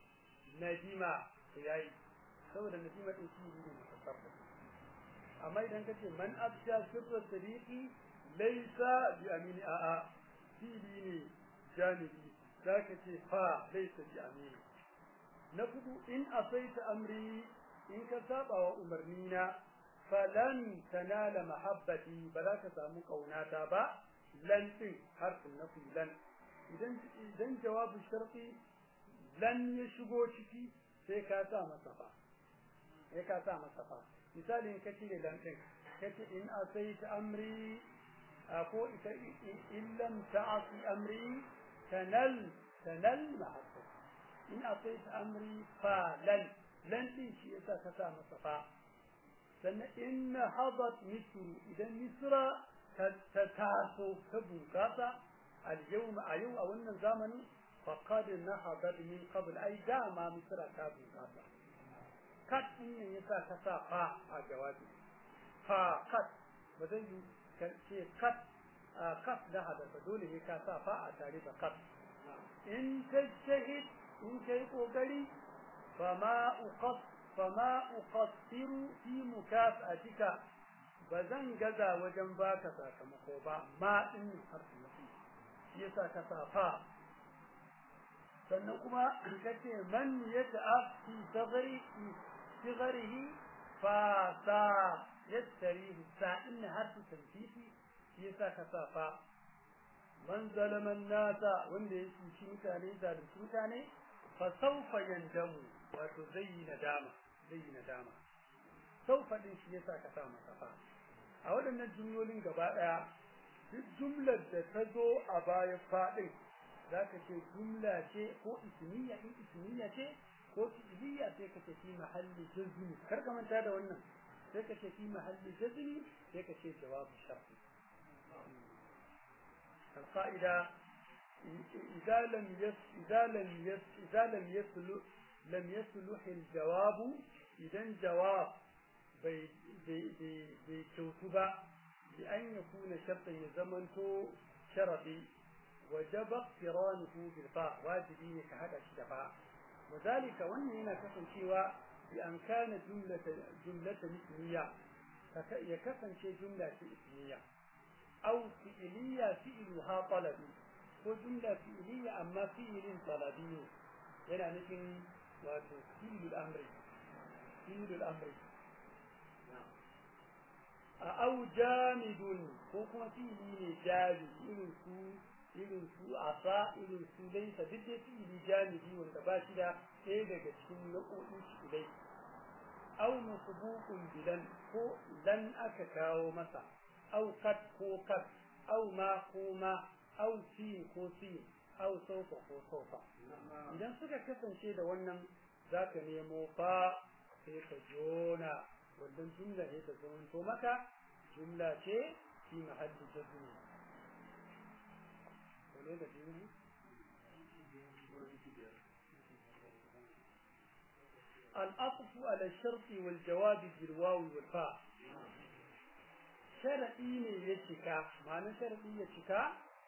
nadima yayi saboda nadima din fi'ili ne mutasarrafi amma idan ka ce man afsha sirra siddiqi laysa bi amini a'a fi'ili ne jami'i zaka ce fa laysa bi amini na kudu in asaita amri in ka saba wa umarnina falan tanala mahabbati ba za ka samu kaunata ba lan din harfin nafi lan idan idan jawabu sharti lan ya shigo ciki sai ka sa masa fa sai ka sa masa fa misali in ka cire lan din kace in asaita amri ko ita in lam ta'asi amri tanal tanal mahabbati in asaita amri fa lan lan din shi yasa ka sa masa fa sannan in hadat misru idan misra ta taso ta bunkasa al-yawma a yau a wannan zamanin faqad nahadat min qabl ay dama misra ta bunkasa kat din ne yasa ka sa fa a jawabi fa kat ba zai yi ce kat kat da hadasa dole ne ka sa fa a tare da kat in tajtahid in kai kokari فما أقص فما أقصر في مكافأتك بزن جزا وجن باك ساكمكو با ما إن حرف نفي يسا كسافا sannan kuma kace man yata'af fi sagari sigarihi fa sa yastarihi sa in harfu tanfifi yasa kasafa man zalama nasa wanda ya cuci mutane zalunci mutane fa sawfa yandamu wato zai yi nadama zai yi nadama saufa din shi yasa ka sa masa fa a waɗannan jumlolin gaba ɗaya duk jumlar da ta zo a bayan faɗin za ka ce jumla ce ko ismiya in ismiya ce ko fi'liya sai ka ce fi mahalli jazmi kar ka manta da wannan sai ka ce fi mahalli jazmi sai ka ce jawabu sharti القاعدة إذا لم يس إذا لم يس إذا لم يصلح لم يصلح الجواب إذا جواب بي بي بي بكوتبة بأن يكون شرطا يزمنته شرطي وجب اقترانه بالفاء واجبين كهذا الشفاء وذلك وأن هنا كفن شيوا بأن كان جملة جملة اسمية يكفن شيء جملة اسمية أو فعلية فعلها طلبي وجملة فعلية أما فعل طلبي هنا نحن وفعل الأمر فعل الأمر أو جامد وكما فعل جامد إذن سو irin su asa irin su dai ta duk dai fi'ili jami'i wanda ba shi da ɗaya daga cikin nau'o'in shi dai aw masbuqun bilan ko lan aka kawo masa aw kat ko kat aw ma ko ma aw sin ko sin aw sofa ko sofa idan suka kasance da wannan zaka nemo fa sai ka jona wannan jumla ne ta zamanto maka jumla ce fi mahalli jazmi wane da biyu العطف على الشرط والجواب بالواو والفاء شرطي ne ya cika ma'ana sharadi ya cika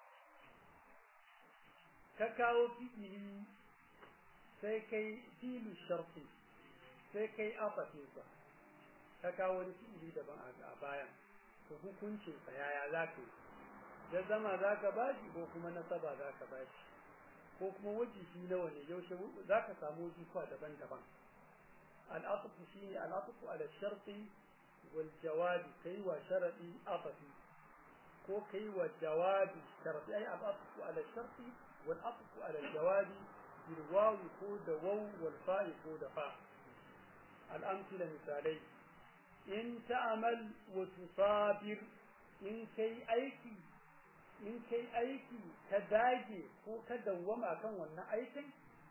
ka kawo fi'ili sai kai filu sharti sai kai afatinsa ka kawo wani fi'ili daban a bayan to hukuncin sa yaya za ka yi da zama za ka bashi ko kuma nasaba za ka bashi ko kuma wajihi nawa ne yaushe za ka samu wajifa daban-daban العطف شيء العطف على الشرط والجواب كي وشرطي عطفي كو كي وجواب الشرط أي العطف على الشرط والعطف على الجواب بالواو كود واو والفاء كود فاء الأمثلة مثالي إن تعمل وتصابر إن كي أيكي in kai aiki ka dage ko ka dawwama kan wannan aikin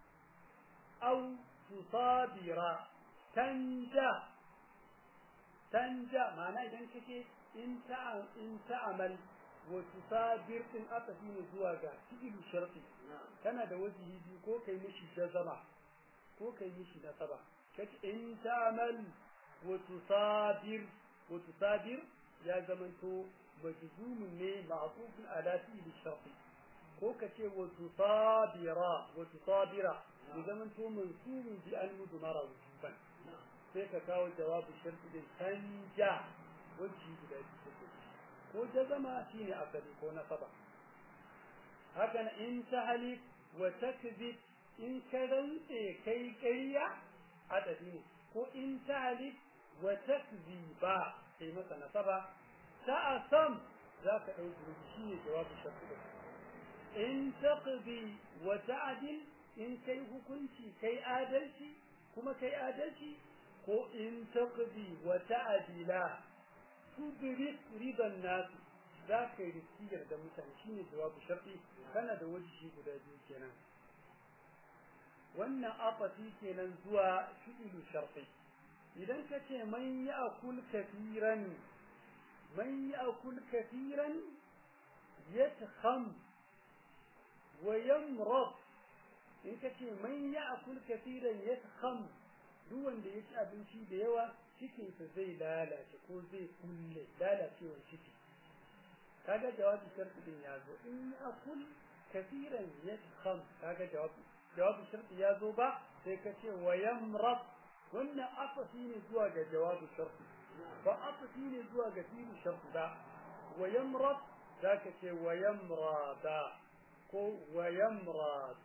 au tusabira tanja tanja ma'ana idan kake in ta in ta'amal wa tusabir din aka ne zuwa ga fi'il sharti kana da wajihi biyu ko kai mishi jazama ko kai mishi nasaba kace in ta'amal wa tusabir wa tusabir ya zamanto majzumun ne ma'tufun ala fi'il sharti ko kace wa tusabira wa tusabira ya zamanto mansubun bi an mudmara wujuban sai ka kawo jawabu sharti din canja wajhi guda biyu ko jazama shine asali ko nasaba haka na in tahlik wa takzib in ka rantse kai ƙarya adadi ne ko in tahlik wa takziba kai masa nasaba ta'asam za ka ɗauki shi ne jawabu sharti din in taqdi wa ta'dil in kai hukunci kai adalci kuma kai adalci ko in taqdi wa ta'dila tudrik ridan nas za ka yi rikiyar da mutane shine jawabu sharti kana da wajibi guda biyu kenan wannan afati kenan zuwa fi'ilu sharti idan ka ce man ya'kul kafiran man ya'kul kafiran yatkham wa yamrad in ka ce man ya'kul kafiran yatkham duk wanda ya ci abinci da yawa cikinsa zai lalace ko zai kulle lalacewar ciki kaga jawabi sharti din ya zo in akul kafiran yadkham kaga jawabi jawabi sharti ya zo ba sai ka ce wa yamrad wannan afafi ne zuwa ga jawabi sharti ba afafi ne zuwa ga fi'il sharti ba wa yamrad zaka ce wa yamrada ko wa yamrad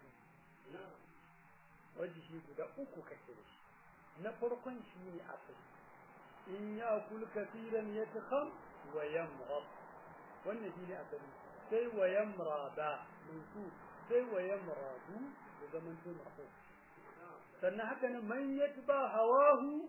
wajihi guda uku kake da shi na farkon shi ne asali in ya kul kafiran yatkham wa yamrad wannan shi ne asali sai wa yamrada munsu sai wa yamradu da zaman to marfu sannan haka nan man yatba hawahu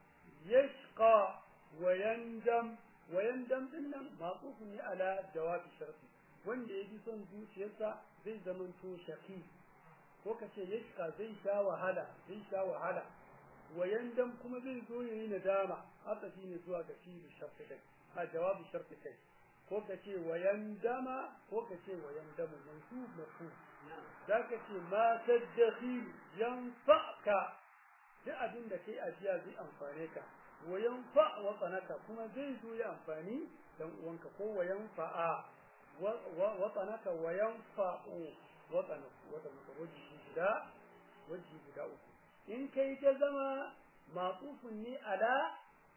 yashqa wa yandam wa yandam dinnan maqufun ne ala jawabi sharti wanda yaji son zuciyarsa zai zamanto shaqi ko kace yashqa zai sha wahala zai sha wahala wa yandam kuma zai zo yayi nadama haka shine zuwa ga shi sharti kai a jawabi sharti kai ko kace wa yandama ko kace wa yandamu mansub mafhum zaka ce ma tadakhil yanfa'ka duk abin da kai ajiya zai amfane ka wa yanfa wa tsanaka kuma zai zo ya amfani dan uwanka ko wa yanfa'a wa tsanaka wa yanfa'u wa tsanaka wa tsanaka waji guda waji guda uku in kai ta zama maqufun ne ala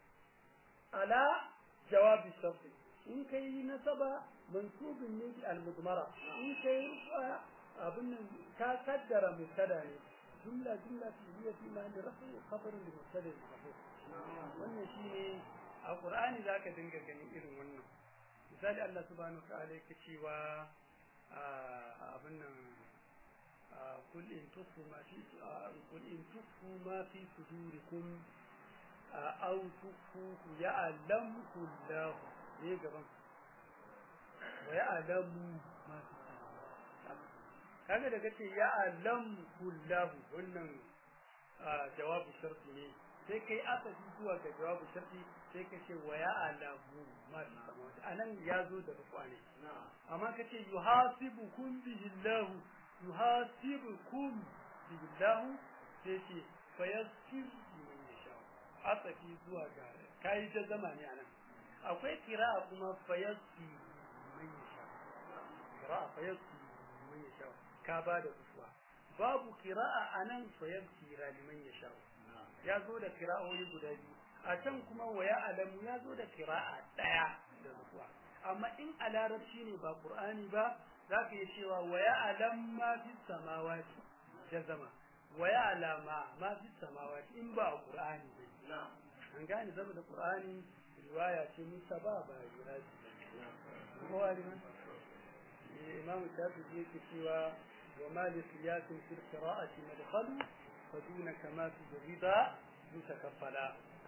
ala jawabi sharti in kai nasaba mansubun ne bi al-mudmara in kai abin nan ka kaddara mubtada ne jumla jumla fi'liya fi ma'ani rafi khabar li mubtada mahfuz wannan shine a qur'ani zaka dinga ganin irin wannan misali Allah subhanahu wa ta'ala yake cewa abin nan kul in tufu ma fi kul in tufu ma fi sudurikum aw tufu ya'lamu Allah ne gaban wa ya'lamu ma fi kaga da kace ya alam kullahu wannan jawabu sharti ne sai kai aka ji zuwa ga jawabu sharti sai ka ce wa ya alamu ma fi samawati anan ya zo da rufa ne amma kace yuhasibukum bihi Allah yuhasibukum bihi Allah sai ce fa yasir man yasha asafi zuwa ga kai ta zama ne anan akwai qira'a kuma fa yasir man yasha qira'a fa yasir man yasha ka ba da kusuwa babu kira'a anan soyar kira liman ya sha ya zo da kira'o'i guda biyu a can kuma waya alamu ya zo da kira'a daya da kusuwa amma in a larabci ne ba qur'ani ba za ka yi cewa waya alam ma fi samawati jazama waya alama ma fi samawati in ba qur'ani ba an gane saboda qur'ani riwaya ce musaba ba riwaya ce ko wani imam shafi'i yake cewa وما لقياس في القراءة مدخل فدون كما في الرضا متكفلا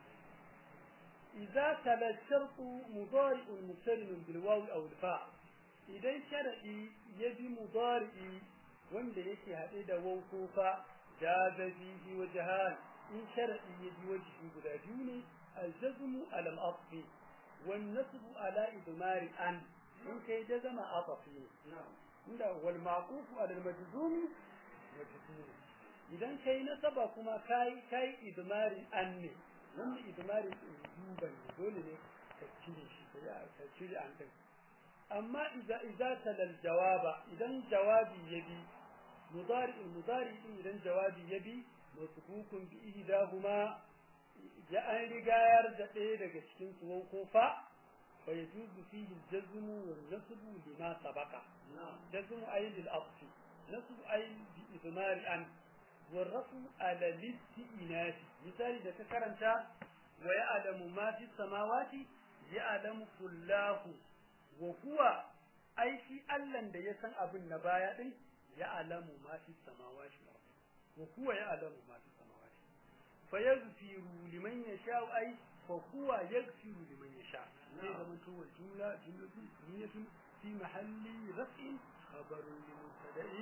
إذا تلا الشرط مضارع مقترن بالواو أو الفاء إذا شرعي يجي مضارع wanda yake haɗe da wau fa jaza fihi wajhan in shar'i yaji wajhi guda biyu ne aljazmu ala al-asli wan nasbu ala idmari an in kai da zama asafi ne inda wal maqufu ala al majzum majzum idan kai nasaba kuma kai kai idmari an ne wanda idmari duban ne dole ne ka cire shi ka cire an din amma idza idza talal jawaba idan jawabi yabi mudari mudari din idan jawabi yabi masbukun bi ihdahuma ya an rigayar da ɗaya daga cikin su ko fa فيجوز فيه الجزم والنصب لما سبق جزم أي للأصل نصب أي بإضمار أن والرفع على الاستئناف مثال إذا تكرمت ويعلم ما في السماوات يعلم كله وهو أي في ألن da ya san abin na baya din ya alamu ma fi samawati wa huwa ya alamu ma fi samawati fa yaghfiru liman yasha ay fa huwa yaghfiru liman yasha zai zama to wal jumla jumlatun ismiyatun fi mahalli raf'in khabarun li mubtada'in